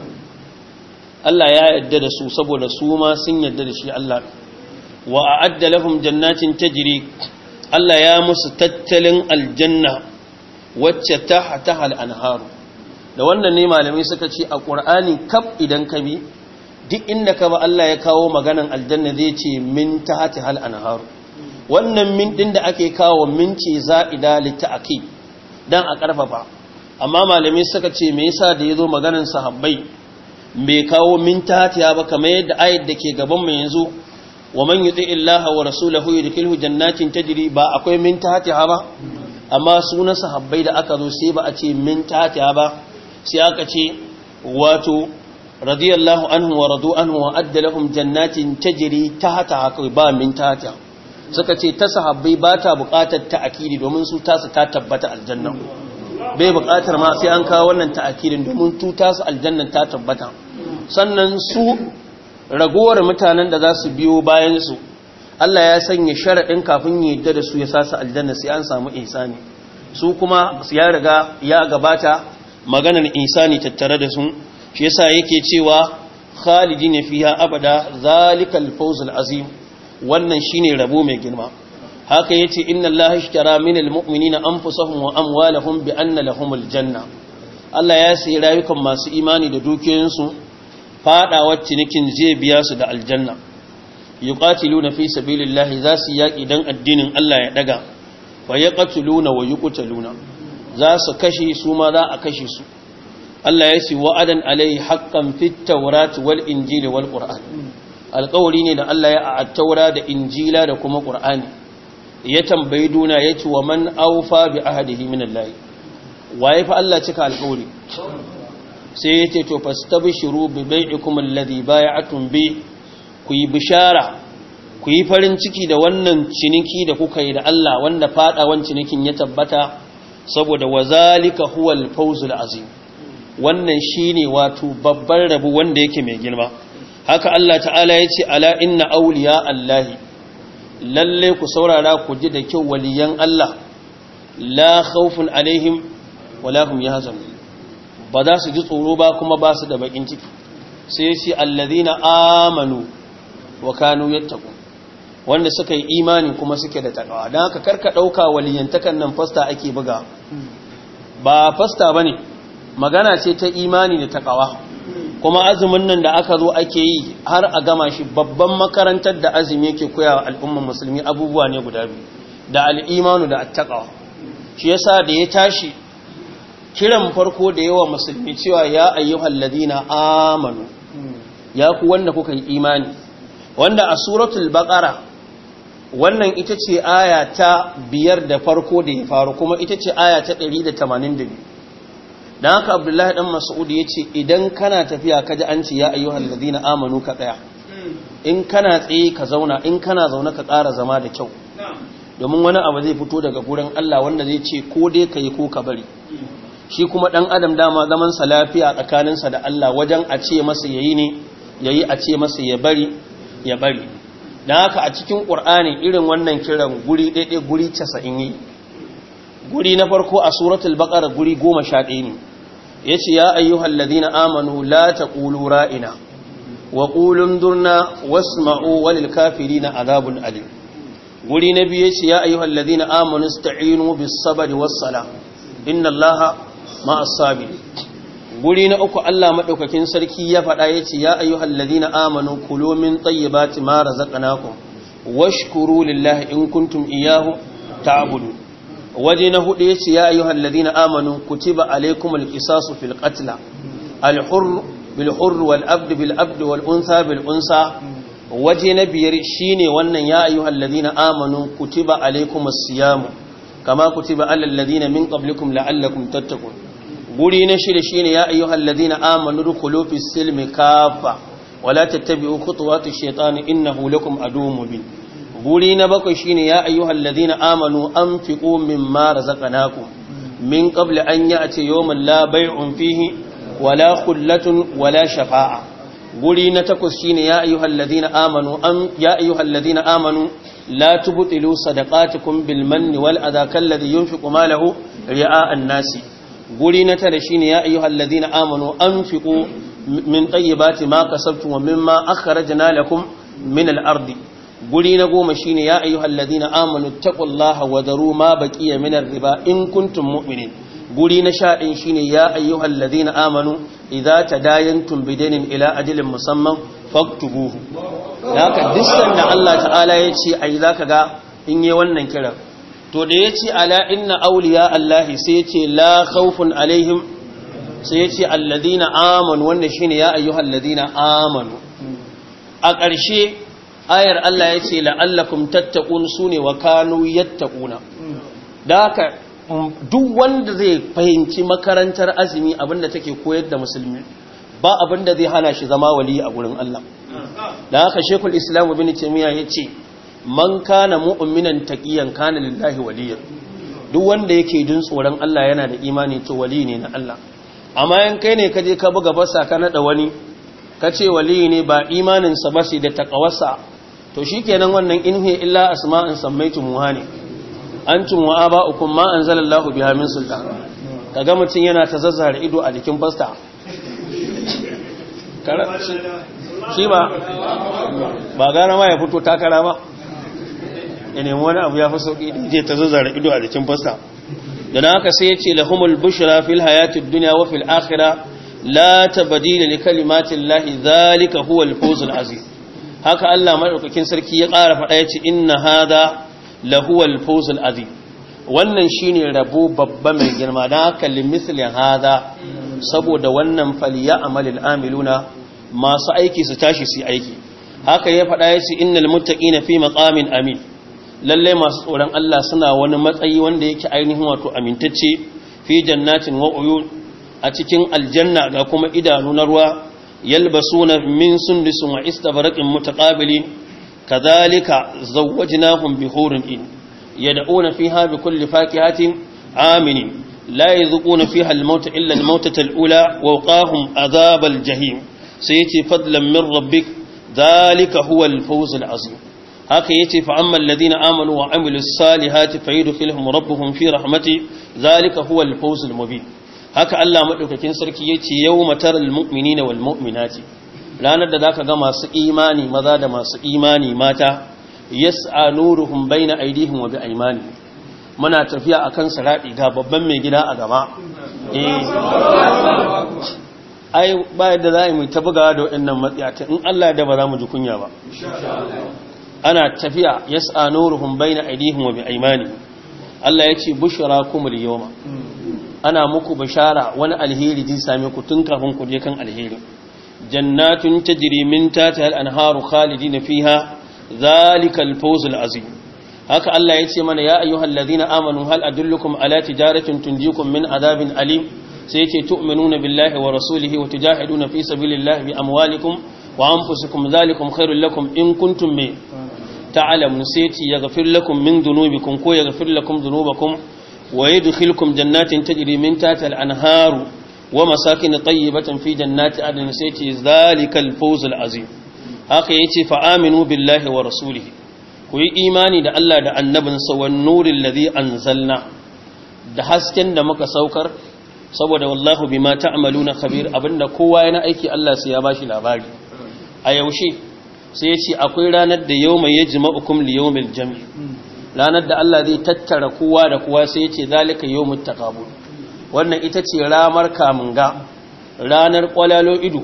Speaker 1: Allah ya yarda da su saboda su ma sun yarda da shi Allah wa a'adda lahum jannatin tajri Allah ya musu tattalin aljanna wacce ta tahal anharu da wannan ne malamai suka ce a ƙur'ani kaf idan ka bi duk inda ka ba Allah ya kawo maganan aljanna zai ce min tahati hal anharu wannan min din da ake kawo min ce za'ida lita'aqi dan a karfafa amma malamai suka ce me yasa da yazo maganan sahabbai bai kawo min tahati ba kamar yadda ayat da ke gaban mu yanzu wa man yuti illaha wa rasulahu yudkhilhu jannatin tajri ba akwai min tahati ba amma sunan sahabbai da aka zo sai ba a ce min tahati ba sai aka ce wato radiyallahu anhu wa radu anhu wa adda lahum jannatin tajri tahta haka ba min tahta suka ce ta sahabbai ba ta buƙatar ta'akidi domin su tasu ta tabbata aljanna bai buƙatar ma sai an kawo wannan ta'akidin domin tu tasu aljanna ta tabbata sannan su ragowar mutanen da za su biyo bayan su Allah ya sanya sharaɗin kafin ya yadda da su ya sa su aljanna sai an samu ihsani su kuma ya riga ya gabata maganar insani tattare da su shi yasa yake cewa khalidin fiha abada zalikal fawzul azim wannan shine rabo mai girma haka yace inna allaha ishtara minal mu'minina anfusahum wa amwalahum bi anna lahumul janna Allah ya sayi rayukan masu imani da dukiyoyinsu fadawar cinikin zai biya su da aljanna yuqatiluna fi sabilillahi za su yaki dan addinin Allah ya daga wa yaqtuluna wa yuqtaluna za su kashe su ma za a kashe su Allah ya ce wa'adan alai haqqan fit tawrat wal injili wal qur'an alƙawari ne da Allah ya a taura da injila da kuma qur'ani ya tambayi duna ya ce wa man awfa bi ahdihi min Allah waye fa Allah cika alƙawari sai ya ce to fastabshiru bi bai'ikum alladhi bay'atum bi ku yi bishara ku yi farin ciki da wannan ciniki da kuka yi da Allah wanda fadawan cinikin ya tabbata saboda wazalika huwal fawzul azim wannan shine wato babban rabu wanda yake mai girma haka Allah ta'ala yace ala inna awliya allahi lalle ku saurara ku ji da kyau waliyan Allah la khawfun alaihim wala hum yahzanun ba za su ji tsoro ba kuma ba su da bakin ciki sai yace alladhina amanu wa kanu yattaqun wanda suka yi imani kuma suke da takawa don haka karka ɗauka waliyantakan nan fasta ake buga ba fasta ba ne magana ce ta imani da takawa kuma azumin nan da aka zo ake yi har a gama shi babban makarantar da azumi yake koya wa al'umman musulmi abubuwa ne guda biyu da al'imanu da attakawa shi yasa da ya tashi kiran farko da yawa musulmi cewa ya ayyuhal ladina amanu ya ku wanda kuka yi imani wanda a suratul baqara wannan ita ce aya ta biyar da farko da ya faru kuma ita ce aya ta 182 dan haka abdullahi dan mas'ud ya ce idan kana tafiya kaji an ce ya ayyuhal ladina amanu ka tsaya in kana tsaye ka zauna in kana zaune ka ƙara zama da kyau domin wani abu zai fito daga gurin Allah wanda zai ce ko dai ka yi ko ka bari shi kuma ɗan adam dama zaman sa lafiya tsakaninsa da Allah wajen a ce masa yayi ne yayi a ce masa ya bari ya bari dan haka a cikin Qur'ani irin wannan kiran guri ɗaiɗai guri 90 yi guri na farko a suratul baqara guri 11 ne yace ya ayyuhal ladina amanu la taqulu ra'ina wa qulun durna wasma'u walil kafirina adhabun alim guri na biye ce ya ayyuhal ladina amanu ista'inu bis sabri was sala inna allaha ma'as sabirin guri na uku Allah madaukakin sarki ya faɗa yace ya ayyuhal ladina amanu kulu min tayyibati ma razaqnakum washkuru lillahi in kuntum iyyahu ta'budun waje na hudu yace ya ayyuhal ladina amanu kutiba alaykumul qisasu fil qatl al hurr bil hurr wal abd bil abd wal untha bil unsa waje na biyar shine wannan ya ayyuhal ladina amanu kutiba alaykumus siyam kama kutiba alal ladina min qablikum la'allakum tattaqun guri na shida shine ya ayyuhal ladina amanu dukhulu fis silmi kafa wala tattabi'u khutuwatish shaitani innahu lakum aduwwun mubin guri na bakwai shine ya ayyuhal ladina amanu anfiqu mimma razaqnakum min qabli an ya'ti yawman la bay'un fihi wala khullatun wala shafa'a guri na takwas shine ya ayyuhal ladina amanu am ya ayyuhal ladina amanu la tubtilu sadaqatukum bil manni wal adha kalladhi yunfiqu malahu ri'a an-nasi guri na tara shine ya ayyuhal ladina amanu anfiqu min tayyibati ma kasabtum wa mimma akhrajna lakum min al-ardi guri na goma shine ya ayyuhal ladina amanu taqullaha wa daru ma baqiya min ar-riba in kuntum mu'minin guri na sha ɗin shine ya ayyuhal ladina amanu idza tadayantum bidainin ila ajalin musamman faktubuhu haka dissan da Allah ta'ala ya ce ai zaka ga in yi wannan kiran to da ya ce ala inna awliya Allahi sai ya ce la khawfun alaihim sai ya ce alladina amanu wanda shine ya ayyuhal ladina amanu a ƙarshe ayar Allah ya ce la'allakum tattaqun sune wa kanu yattaquna da haka duk wanda zai fahimci makarantar azumi abinda take koyar da musulmi ba abinda zai hana shi zama wali a gurin Allah da haka shekul islam ibn taymiya yace man kana mu'minan taqiyan kana lillahi waliyan duk wanda yake jin tsoron Allah yana da imani to wali ne na Allah amma in kai ne kaje ka buga basa ka nada wani kace wali ne ba imanin sa ba sai da taqawarsa to shikenan wannan inhi illa asma'an sammaitu muhani antum wa aba'ukum ma anzalallahu biha min sultan kaga mutun yana ta zazzara ido a jikin fasta shi ba ba gara ma ya fito takara ba ya nemi wani abu ya fi sauki da je ta zazzara ido a jikin fasta dan haka sai yace lahumul bushra fil hayatid dunya wa fil akhirah la tabdila li kalimatillahi dhalika huwal fawzul azim haka Allah madaukakin sarki ya ƙara faɗa yace inna hada lahuwal fawzul azim wannan shine rabo babba mai girma dan haka limisli hada saboda wannan faliya amalil amiluna masu aiki su tashi su aiki haka ya faɗa yace innal muttaqina fi maqamin amin lalle masu tsoron Allah suna wani matsayi wanda yake ainihin wato amintacce fi jannatin wa uyun a cikin aljanna ga kuma idanu na ruwa yalbasuna min sundusin wa istabraqin mutaqabilin kadhalika zawwajnahum bihurin in yad'una fiha bikulli fakihatin aminin la yadhuquna fiha al-maut illa al-mautata al-ula wa waqahum adhab al-jahim sayati fadlan min rabbik dhalika huwa al-fawz al-azim haka yace fa amma alladhina amanu wa amilus salihati fayudkhiluhum rabbuhum fi rahmati dhalika huwa al-fawz al-mubin haka Allah madaukakin sarki yace yawma taral mu'minina wal mu'minati ranar da zaka ga masu imani maza da masu imani mata yas'a nuruhum baina aydihim wa bi'aymani muna tafiya akan saradi ga babban mai gida a gaba eh ai ba yadda za mu ta bugawa da waɗannan matsiyata in Allah da ba za mu ji kunya ba ana tafiya yas'a nuruhum baina aydihim wa bi'aymani Allah ya ce bushrakumul yawma ana muku bishara wani alheri zai same ku tun kafin ku je kan alheri jannatun tajri min tahtiha al-anharu khalidina fiha zalika al-fawz al-azim haka Allah ya ce mana ya ayyuhal ladina amanu hal adullukum ala tijaratin tunjikum min adabin alim sai yace tu'minuna billahi wa rasulihi wa tujahiduna fi sabilillahi bi amwalikum wa anfusikum zalikum khairul lakum in kuntum me ta'lamun sai yace yaghfir lakum min dhunubikum ko yaghfir lakum dhunubakum wa yadkhilukum jannatin tajri min tahtiha al-anharu wa masakin tayyibatan fi jannati adn sai yace zalikal fawzul azim haka yace fa aminu billahi wa rasulihi ku yi imani da Allah da annabinsa wa nurin ladhi anzalna da hasken da muka saukar saboda wallahu bima ta'maluna khabir abinda kowa yana aiki Allah sai ya bashi labari a yaushe sai ya ce akwai ranar da yawma yajma'ukum li yawmil jam'i ranar da Allah zai tattara kowa da kowa sai ya ce zalika yawmut taqabul wannan ita ce ramar kamunga ranar kwalalo ido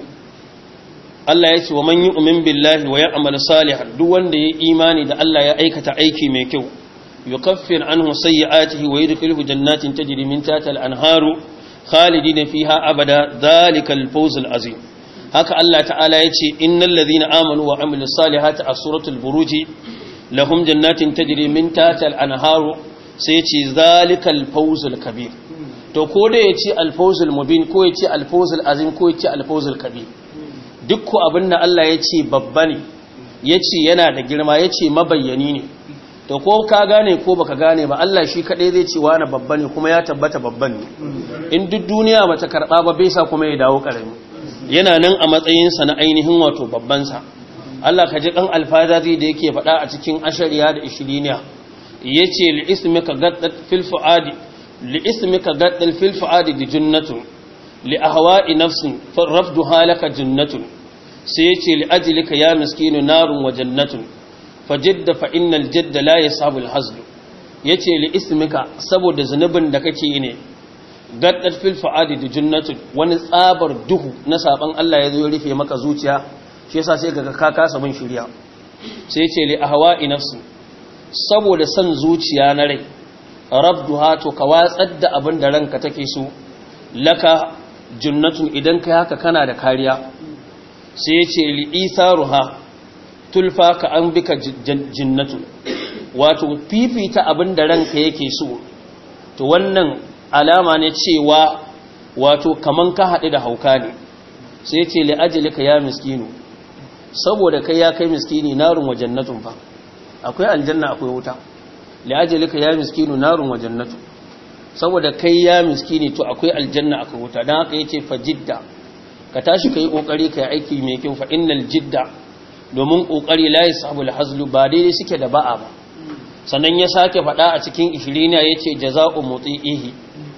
Speaker 1: Allah ya ce wa man yu'min billahi wa ya'mal salihan duk wanda ya imani da Allah ya aikata aiki mai kyau yukaffir anhu sayyi'atihi wa yudkhiluhu jannatin tajri min tahtiha al-anharu khalidina fiha abada dhalikal fawzul azim haka Allah ta'ala ya ce innal ladhina amanu wa amilus salihati a suratul buruj lahum jannatin tajri min tahtiha al-anharu sai ce zalikal fawzul kabir to ko da ya ce al-fawzul mubin ko ya ce al-fawzul azim ko ya ce al-fawzul kabir duk abin da Allah ya ce babba ne ya ce yana da girma ya ce mabayyani ne to ko ka gane ko baka gane ba Allah shi kaɗai zai ce wani babba ne kuma ya tabbata babban ne in duk duniya ba ta karɓa ba bai sa kuma ya dawo ƙarami yana nan a matsayinsa na ainihin wato babbansa Allah ka ji ɗan alfazari da yake faɗa a cikin ashariya da ishiriniya ya ce li'ismika gaddal fil fu'adi li'ismika gaddal fil fu'adi da junnatun li ahwa'i nafsin rafduha laka jannatun sai yace li ajlika ya miskinu narun wa jannatun fajidda fa innal jadda la yasabu al hazl yace li ismika saboda zunubin da kake yi ne gaddat fil fuadi da jannatun wani tsabar duhu na saban Allah ya zo ya rufe maka zuciya shi yasa sai kaga ka kasa bin shiriya sai yace li ahwa'i nafsin saboda san zuciya na rai rabduha to ka watsar da abin da ranka take so laka junnatun idan kai haka kana da kariya sai ce li'isaruha tulfa ka an bika jinnatu wato fifita abin da ranka yake so to wannan alama ne cewa wato kaman ka haɗu da hauka ne sai ce li'ajilika ya miskinu saboda kai ya kai miskini narun wa jannatun fa akwai aljanna akwai wuta li'ajilika ya miskinu narun wa jannatu saboda kai ya miskini to akwai aljanna akwai wuta don haka yace fa jidda ka tashi kai kokari kai aiki mai kyau fa innal jidda domin kokari la yasabul hazlu ba daidai suke da ba'a ba sannan ya sake faɗa a cikin ishirina yace jazaa'u muti'ihi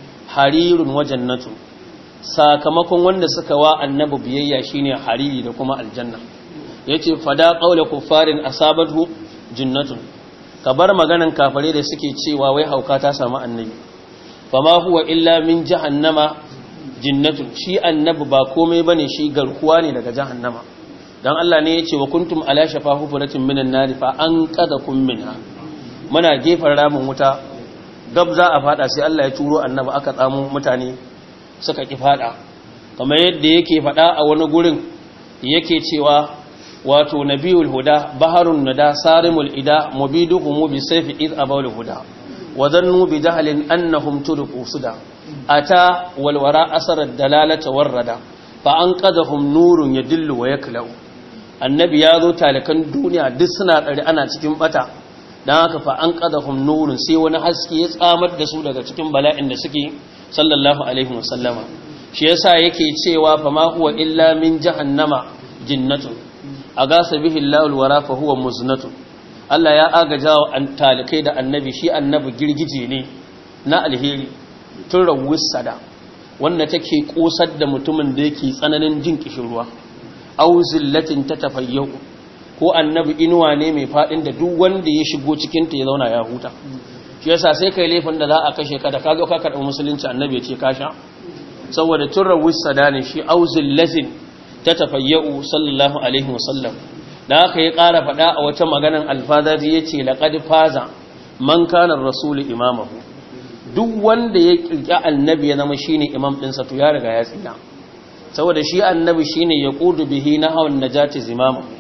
Speaker 1: harirun wa jannatu sakamakon wanda suka wa annabi biyayya shine hariri da kuma aljanna yace fada qaula kuffarin asabatu jannatun kabar maganan kafare da suke cewa wai hauka ta samu annabi fama huwa illa min jahannama jinnatun shi annabi ba komai bane shi garkuwa ne daga jahannama dan Allah ne yace wa kuntum ala shafa hufratin minan nar fa an qadakum minha muna gefar ramin wuta gab za a fada sai Allah ya turo annabi aka tsamo mutane suka ki fada kamar yadda yake fada a wani gurin yake cewa wato nabiyul huda baharun nada sarimul ida mubiduhum bi sayfi id abawul huda وظنوا بجهل أنهم تركوا سدى أتى والوراء أسر الدلالة والردى فأنقذهم نور يدل ويكلو النبي ياذو تالكن دنيا دسنا أنا cikin bata dan haka fa an qadahum nurun sai wani haske ya tsamar da su daga cikin bala'in da suke sallallahu alaihi wasallama shi yasa yake cewa fa ma huwa illa min jahannama jinnatun agasa bihi Allahul wara fa huwa muznatun Allah ya agaja wa talikai da annabi shi annabi girgije ne na alheri tun rawus sada wanda take kosar da mutumin da yake tsananin jin kishirwa au zillatin ta tafayyau ko annabi inuwa ne mai fadin da duk wanda ya shigo cikin ta ya zauna ya huta shi yasa sai kai laifin da za a kashe ka da kaga ka karɓi musulunci annabi ya ce ka sha saboda tun rawus sada ne shi au zillatin ta tafayyau sallallahu alaihi wasallam da aka yi ƙara faɗa a wata maganan alfazaji ya ce laƙad faza man kanar rasulu imamahu duk wanda ya ƙirƙi annabi ya zama shi ne imam ɗinsa to ya riga ya tsina saboda shi annabi shi ne ya ƙudu bihi na hawan najati zimamahu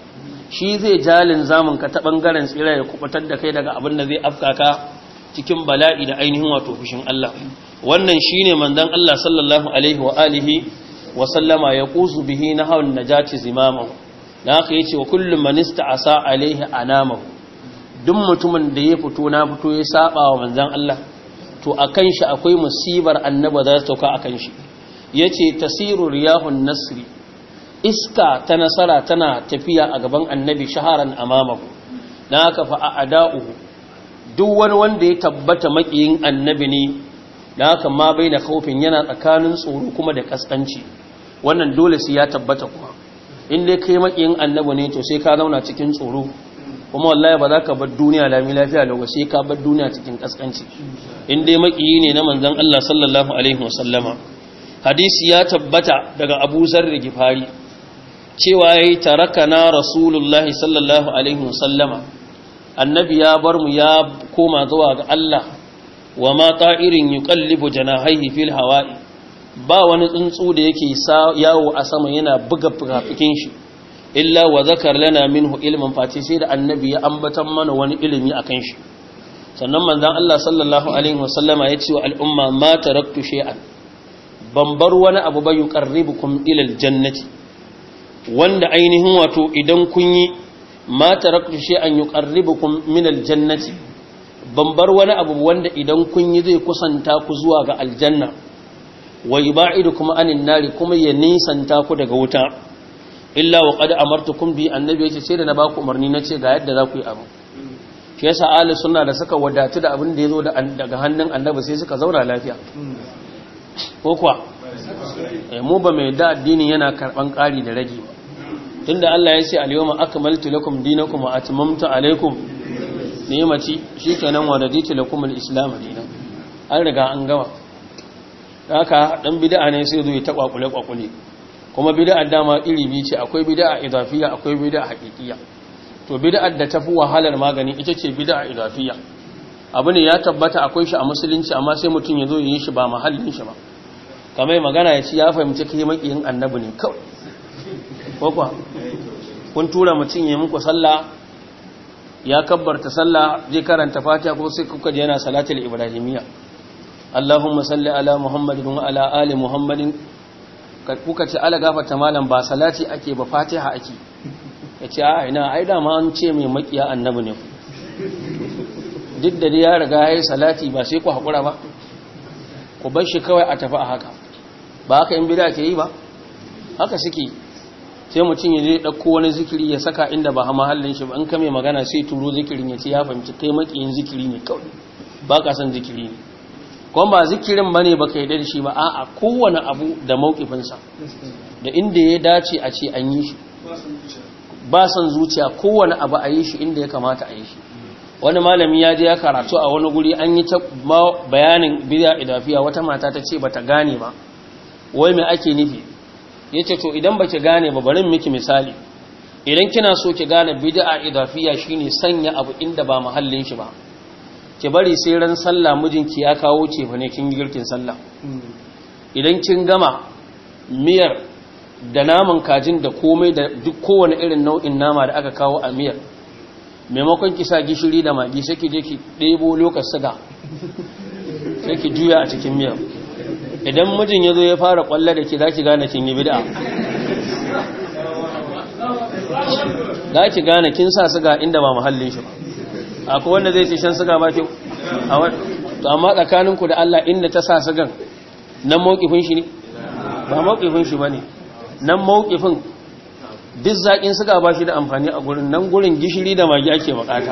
Speaker 1: shi zai jalin zamun ka ta bangaren tsira ya kubutar da kai daga abin da zai afka ka cikin bala'i da ainihin wato fushin Allah wannan shine manzon Allah sallallahu alaihi wa alihi wa sallama ya quzu bihi nahawun najati zimamahu da haka yace wa kullum man ista'asa alaihi anamahu duk mutumin da ya fito na fito ya saba wa manzon Allah to akan shi akwai musibar annaba za ta sauka akan shi yace tasiru riyahun nasri iska ta nasara tana tafiya a gaban annabi shaharan amamahu dan haka fa a'da'uhu duk wani wanda ya tabbata makiyin annabi ne dan haka ma baina kaufin yana tsakanin tsoro kuma da kaskanci wannan dole sai ya tabbata kuma in dai kai makiyin annabi ne to sai ka zauna cikin tsoro kuma wallahi ba za ka bar duniya lami lafiya da sai ka bar duniya cikin kaskanci in dai makiyi ne na manzon Allah sallallahu alaihi wasallama hadisi ya tabbata daga Abu Zarr Gifari cewa yayi tarakana rasulullahi sallallahu alaihi wasallama annabi ya bar mu ya koma zuwa ga Allah wa ma ta'irin yuqallibu janahihi fil hawa'i ba wani tsuntsu da yake yawo a sama yana buga fukafikin shi illa wa zakar lana minhu ilmin fati sai da annabi ya ambatan mana wani ilimi akan shi sannan manzon Allah sallallahu alaihi wasallama ya ce wa al'umma ma taraktu shay'an ban bar wani abu ba yuqarribukum ila aljannati wanda ainihin wato idan kun yi ma taraktu shay'an yuqarribukum min aljannati ban bar wani abu wanda idan kun yi zai kusanta ku zuwa ga aljanna wa yubaidukum anin nari kuma ya nisanta ku daga wuta illa wa qad amartukum bi annabi yace sai da na baku umarni nace ga yadda za ku yi abu shi yasa ahli sunna da suka wadatu da abin da yazo daga hannun annabi sai suka zauna lafiya ko kuwa eh mu ba mai da addini yana karban ƙari da rage ba tunda Allah ya ce al-yawma akmaltu lakum dinakum wa atmamtu alaykum ni'mati shikenan wa raditu lakum al-islam dinan an riga an gama haka dan bid'a ne sai zo ya taba kwakule kwakule kuma bid'a dama iri biyu ce akwai bid'a idafiyya akwai bid'a haqiqiyya to bid'ar da tafi wahalar magani ita ce bid'a idafiyya abu ne ya tabbata akwai shi a musulunci amma sai mutum ya zo yi shi ba mahallin shi ba kamar magana ya ci ya fahimci kai makiyin annabi ne kawai ko kuwa kun tura mutum ya muku sallah ya kabbarta sallah zai karanta fatiha ko sai kuka ji yana salatul ibrahimiyya Allahumma salli ala Muhammadin wa ala ali Muhammadin kuka ce ala gafarta malam ba salati ake ba fatiha ake yace a ina ai da ma an ce mai makiya annabi ne duk da ya riga yayi salati ba sai ku hakura ba ku bar shi kawai a tafi a haka ba haka in bid'a ke yi ba haka suke sai mutum ya je dauko wani zikiri ya saka inda ba mahallin shi ba in ka mai magana sai turo zikirin ya ce ya fahimci kai makiyin zikiri ne kawai ba ka san zikiri ne kuma ba zikirin bane baka yarda da shi ba a'a kowane abu da maukifinsa da inda ya dace a ce an yi shi ba san zuciya kowane abu a yi shi inda ya kamata a yi shi wani malami ya je ya karatu a wani guri an yi ta bayanin bid'a idafiya wata mata ta ce bata gane ba wai me ake nufi yace to idan baki gane ba bari miki misali idan kina so ki gane bid'a idafiya shine sanya abu inda ba mahallin shi ba ki bari sai ran sallah mijinki ya kawo ce fa ne kin girkin sallah idan kin gama miyar da naman kajin da komai da duk kowane irin nau'in nama da aka kawo a miyar maimakon ki sa gishiri da magi sai ki je ki ɗebo lokacin siga sai ki juya a cikin miyar idan mijin ya zo ya fara kwalla da ki za ki gane kin yi bid'a za ki gane kin sa siga inda ba muhallin shi ba akwai wanda zai ce shan siga ba kyau to amma tsakaninku da Allah inda ta sa sigan nan mawkifin shi ne ba mawkifin shi ba ne nan mawkifin duk zaƙin siga ba shi da amfani a gurin nan gurin gishiri da magi ake bukata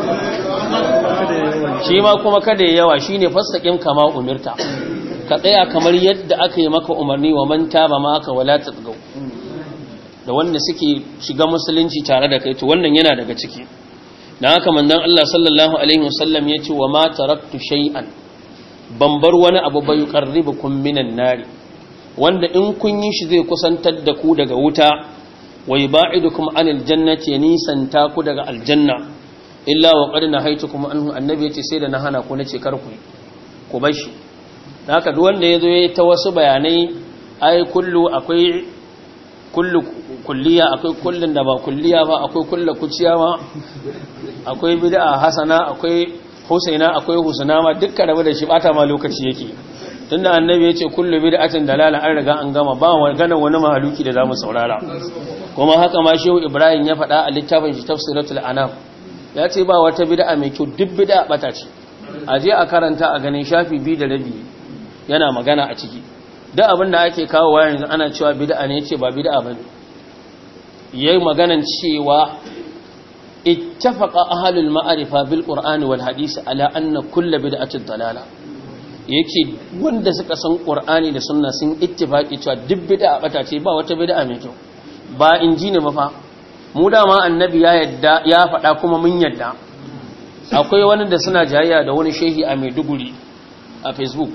Speaker 1: shi ma kuma kada ya yawa shi ne fassaƙin kama umirta ka tsaya kamar yadda aka yi maka umarni wa manta ba ma aka wala ta da wanda suke shiga musulunci tare da kai to wannan yana daga ciki dan haka manzon Allah sallallahu alaihi wasallam yace wa ma taraktu shay'an ban bar wani abu bai qarribukum minan nari wanda in kun yi shi zai kusantar da ku daga wuta wa yubaidukum anil jannati nisanta ku daga aljanna illa wa qad nahaytukum anhu annabi yace sai da na hana ku nace kar ku ku bar shi dan haka duk wanda yazo yayi ta wasu bayanai ai kullu akwai kullu kulliya akwai kullun da ba kulliya ba akwai kullu kuciya ma akwai bid'a hasana akwai husaina akwai husna ma dukkan rabu da shi bata ma lokaci yake tunda annabi ya ce kullu bid'atin dalala an riga an gama ba magana wani mahaluki da zamu saurara kuma haka ma shehu ibrahim ya faɗa a littafin shi tafsiratul anam ya ce ba wata bid'a mai kyau duk bid'a bata ce a je a karanta a ganin shafi biyu da rabi yana magana a ciki duk abin da ake kawo wa yanzu ana cewa bid'a ne ce ba bid'a bane yayi maganan cewa ittafaqa ahlul ma'rifa bil qur'ani wal hadisi ala anna kullu bid'atin dalala yake wanda suka san qur'ani da sunna sun ittifaqi cewa duk bid'a bata ce ba wata bid'a mai kyau ba inji ne ba fa mu dama annabi ya yadda ya faɗa kuma mun yadda akwai wani da suna jayayya da wani shehi a Maiduguri a Facebook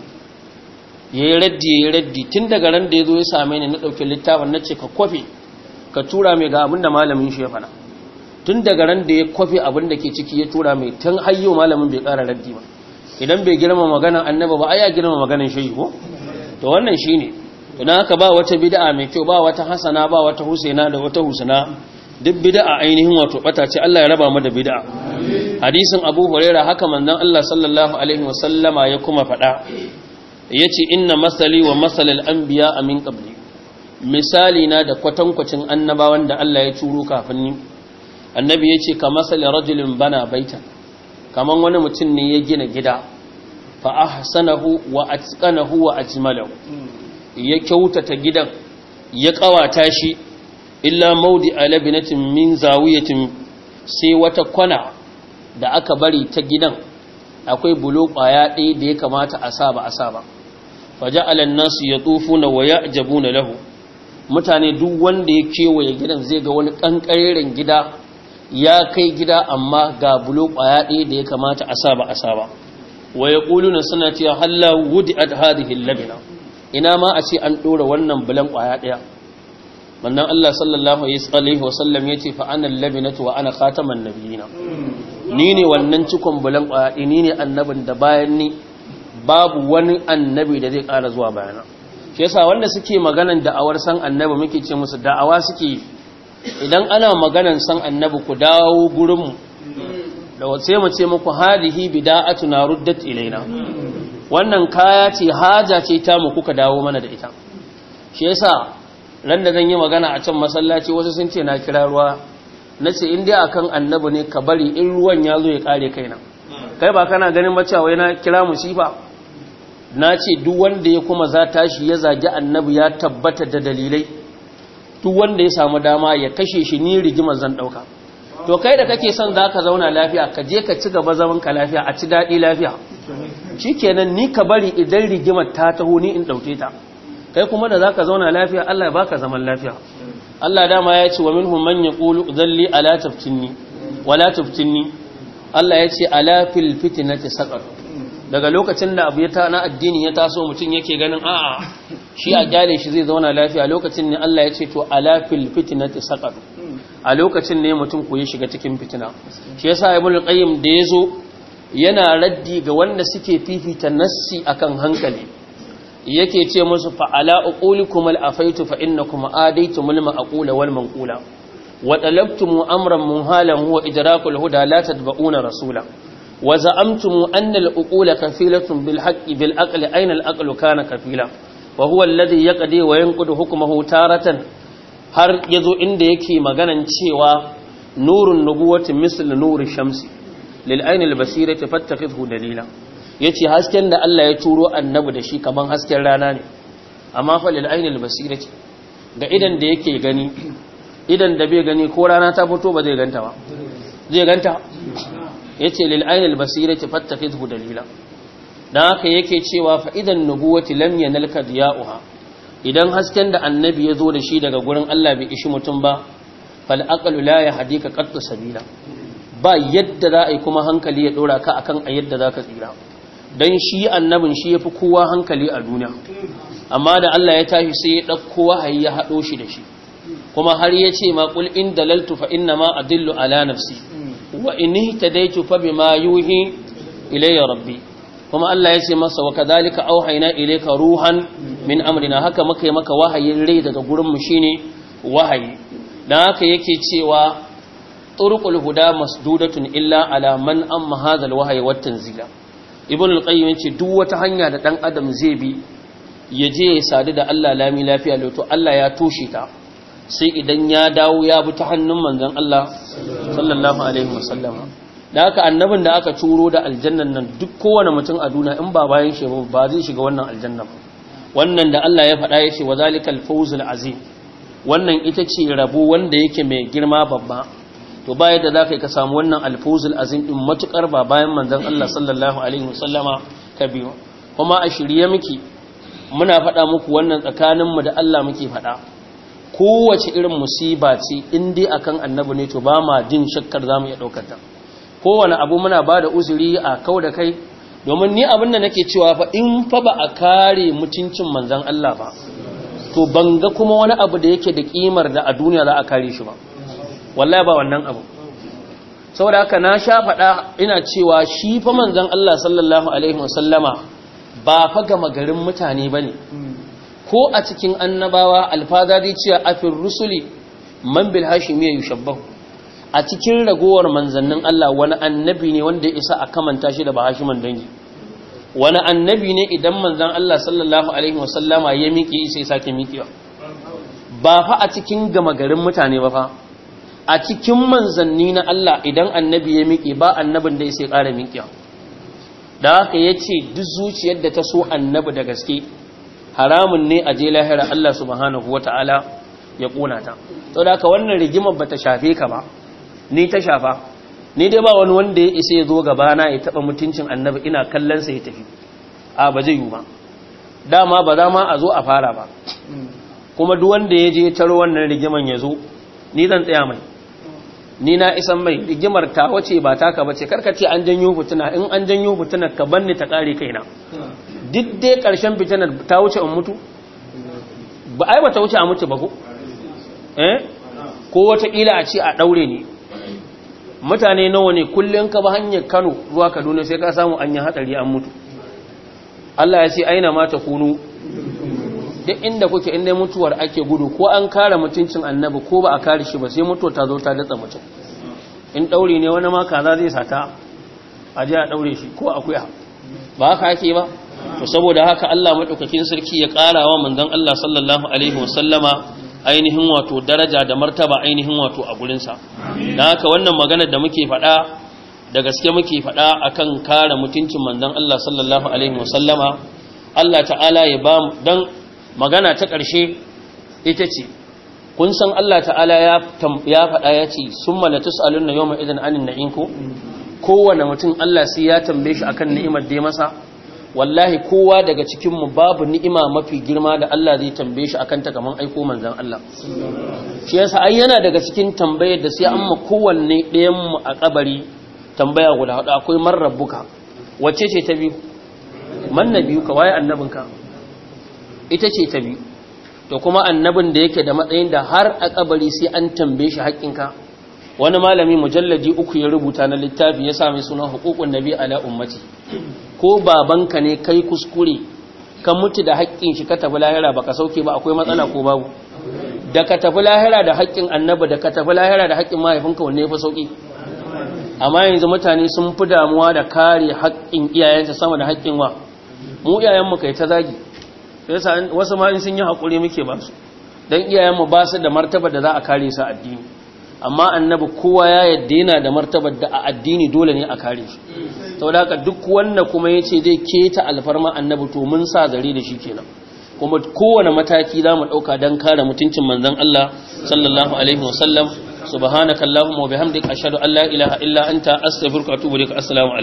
Speaker 1: yayi raddi yayi raddi tun daga ran da yazo ya same ni na dauke littafin nace ka kofe ka tura mai ga abinda malamin shi ya faɗa tun daga ran da ya kofe abin da ke ciki ya tura mai tun hayyo malamin bai ƙara raddi ba idan bai girma maganan annaba ba ai ya girma maganan shehi ko to wannan shine to dan haka ba wata bid'a mai kyau ba wata hasana ba wata husaina da wata husna duk bid'a ainihin wato bata ce Allah ya raba mu da bid'a hadisin Abu Huraira haka manzon Allah sallallahu alaihi wasallama ya kuma faɗa yace inna masali wa masalal anbiya min qabli misali na da kwatankwacin annabawan da Allah ya turo kafin ni annabi yace ka masali rajulin bana baitan kaman wani mutum ne ya gina gida fa ahsanahu wa atqanahu wa ajmalahu ya kyautata gidan ya kawata shi illa maudi alabinatin min zawiyatin sai wata kwana da aka bari ta gidan akwai bulo kwaya ɗaya da ya kamata a sa ba a sa ba faja'alan nasu yatufuna wa ya'jabuna lahu mutane duk wanda ya kewaye gidan zai ga wani kankareren gida ya kai gida amma ga bulo kwaya ɗaya da ya kamata a sa ba a sa ba wa yaquluna suna cewa halla wudi'at hadhihi al-labina ina ma a ce an dora wannan bulan kwaya ɗaya mannan Allah sallallahu alaihi wasallam ya ce fa ana labinatu wa ana khataman nabiyina ni ne wannan cikon bulan kwaya ni ne annabin da bayan ni babu wani annabi da zai ƙara zuwa bayana shi yasa wanda suke maganan da'awar san annabi muke ce musu da'awa suke idan ana maganan san annabi ku dawo gurin mu da sai mu ce muku hadihi bida'atuna ruddat ilaina wannan kaya ce haja ce ta mu kuka dawo mana da ita shi yasa ran da zan yi magana a can masallaci wasu sun ce na kira ruwa na ce in dai akan annabi ne ka bari in ruwan ya zo ya kare kaina kai ba kana ganin bacci wai na kira musifa na ce duk wanda ya kuma za tashi ya zagi annabi ya tabbata da dalilai duk wanda ya samu dama ya kashe shi ni rigimar zan dauka to kai da kake son zaka zauna lafiya ka je ka ci gaba zaman ka lafiya a ci dadi lafiya shikenan ni ka bari idan rigimar ta taho ni in dauke ta kai kuma da zaka zauna lafiya Allah ya baka zaman lafiya Allah dama ya ce wa minhum man yaqulu dhalli ala taftinni wala taftinni Allah ya ce ala fil fitnati saqar daga lokacin da abu ya ta na addini ya taso mutum yake ganin a'a shi a gyale shi zai zauna lafiya lokacin ne Allah ya ce to ala fil fitnati saqar a lokacin ne mutum ko ya shiga cikin fitina shi yasa ibnu qayyim da yazo yana raddi ga wanda suke fifita nassi akan hankali yake ce musu fa'ala uqulikum al-afaitu fa innakum adaytumul ma'qula wal manqula wa talabtum amran munhalan huwa idrakul huda la tadba'una rasula wa za'amtum anna al-uqula kafilatun bil haqqi bil aqli ayna al-aqlu kana kafila wa huwa alladhi yaqdi wa yanqudu hukmuhu taratan har yazo inda yake maganan cewa nurun nubuwati misl nuri shamsi lil ayni al-basirati fattakhidhu dalila ya ce hasken da Allah ya turo annabi da shi kaman hasken rana ne amma falil ainihin basira ce ga idan da yake gani idan da bai gani ko rana ta fito ba zai ganta ba zai ganta ya ce lil ainihin basira ce fattafi zuhu dalila don haka yake cewa fa'idan nubuwati lam yanalka diya'uha idan hasken da annabi ya zo da shi daga gurin Allah bai ishi mutum ba fal aqlu la yahdika qattu sabila ba yadda za a yi kuma hankali ya dora ka akan a yadda za ka tsira don shi annabin shi ya fi kowa hankali a duniya amma da Allah ya tashi sai ya ɗauko wahayi ya haɗo shi da shi kuma har ya ce ma ƙul in dalaltu fa inna ma adillu ala nafsi wa in ihtadaitu fa bima yuhi ilayya rabbi kuma Allah ya ce masa wa kadhalika auhayna ilayka ruhan min amrina haka muka yi maka wahayin rai daga gurin mu shine wahayi dan haka yake cewa turqul huda masdudatun illa ala man amma hadha alwahyi wat tanzila ibn al-qayyim yace duk wata hanya da dan adam zai bi ya je ya sadu da Allah lami lafiya to Allah ya toshe ta sai idan ya dawo ya bi ta hannun manzon Allah sallallahu alaihi wasallam da haka annabin da aka turo da aljannan nan duk kowane mutum a duniya in ba bayan shi ba zai shiga wannan aljanna ba wannan da Allah ya faɗa yace wa zalikal fawzul azim wannan ita ce rabo wanda yake mai girma babba to baya da zaka ka samu wannan alfawzul azim din matukar ba bayan manzon Allah sallallahu alaihi wasallama ka biyo kuma a shirye miki muna faɗa muku wannan tsakaninmu da Allah muke faɗa kowace irin musiba ce in dai akan annabi ne to ba ma jin shakkar zamu iya daukar ta kowane abu muna ba da uzuri a kau da kai domin ni abin da nake cewa fa in fa ba a kare mutuncin manzon Allah ba to banga kuma wani abu da yake da kimar da a duniya za a kare shi ba wallahi ba wannan abu saboda haka na sha faɗa ina cewa shi fa manzon Allah sallallahu alaihi wasallama ba fa gama garin mutane bane ko a cikin annabawa alfadadi cewa afir rusuli man bil hashimi yushabbahu a cikin ragowar manzannin Allah wani annabi ne wanda ya isa a kamanta shi da bahashiman dangi wani annabi ne idan manzan Allah sallallahu alaihi wasallama ya miƙe sai sake miƙewa ba fa a cikin gama garin mutane ba fa a cikin manzanni na Allah idan annabi ya miƙe ba annabin da ya sai ƙara miƙewa da haka ya ce duk zuciyar da ta so annabi da gaske haramun ne a je lahira Allah subhanahu wa ta'ala ya ƙona ta sau da haka wannan rigimar ba ta shafe ka ba ni ta shafa ni dai ba wani wanda ya isa ya zo gabana ya taɓa mutuncin annabi ina kallonsa ya tafi a ba zai yi ba dama ba za ma a zo a fara ba kuma duk wanda ya je taro wannan rigiman ya zo ni zan tsaya mai ni na isan mai rigimar ta wace ba taka bace karkace an janyo fitina in an janyo fitina ka banni ta kare kaina duk dai karshen fitinar ta wuce in mutu ba ai ba ta wuce a mutu ba ko eh ko wata kila a ce a daure ni mutane nawa ne kullun ka ba hanyar Kano zuwa Kaduna sai ka samu an yi hatsari an mutu Allah ya ce aina ma ta kunu duk inda kuke inda mutuwar ake gudu ko an kare mutuncin annabi ko ba a kare shi ba sai mutuwa ta zo ta datsa mutum in daure ne wani ma kaza zai sata a je a daure shi ko akuya ba haka ake ba to saboda haka Allah madaukakin sarki ya ƙara wa manzon Allah sallallahu alaihi wasallama ainihin wato daraja da martaba ainihin wato a gurin sa dan haka wannan maganar da muke faɗa da gaske muke faɗa akan kare mutuncin manzon Allah sallallahu alaihi wasallama Allah ta'ala ya ba mu dan magana ta ƙarshe ita ce kun san Allah ta'ala ya faɗa ya ce sun malatus alun na yau mai idan anin na'inku kowane mutum Allah sai ya tambaye shi akan ni'imar da ya masa wallahi kowa daga cikinmu babu ni'ima mafi girma da Allah zai tambaye shi akan ta kaman aiko manzan Allah shi yasa ai yana daga cikin tambayar da sai an ma kowanne ɗayan mu a kabari tambaya guda hudu akwai man rabbuka wacce ce ta biyu man nabiyuka waye annabinka ita ce ta biyu to kuma annabin da yake da matsayin da har a kabari sai an tambaye shi haƙƙinka wani malami mujalladi uku ya rubuta na littafi ya sami suna hukukun nabi ala ummati ko babanka ne kai kuskure ka mutu da haƙƙin shi ka tafi lahira baka sauke ba akwai matsala ko babu da ka tafi lahira da haƙƙin annabi da ka tafi lahira da haƙƙin mahaifinka wanne fa sauki amma yanzu mutane sun fi damuwa da kare haƙƙin iyayensa sama da haƙƙin wa mu iyayenmu kai ta zagi wasu ma in sun yi haƙuri muke ba su don iyayenmu ba su da martaba da za a kare su addini amma annabi kowa ya yadda yana da martaba da a addini dole ne a kare shi sau da haka duk wanda kuma ya ce zai keta alfarma annabi to mun sa zare da shi kenan kuma kowane mataki za mu ɗauka don kare mutuncin manzon Allah sallallahu alaihi wasallam subhanakallahumma wa bihamdika ashhadu an la ilaha illa anta astaghfiruka wa atubu ilaik assalamu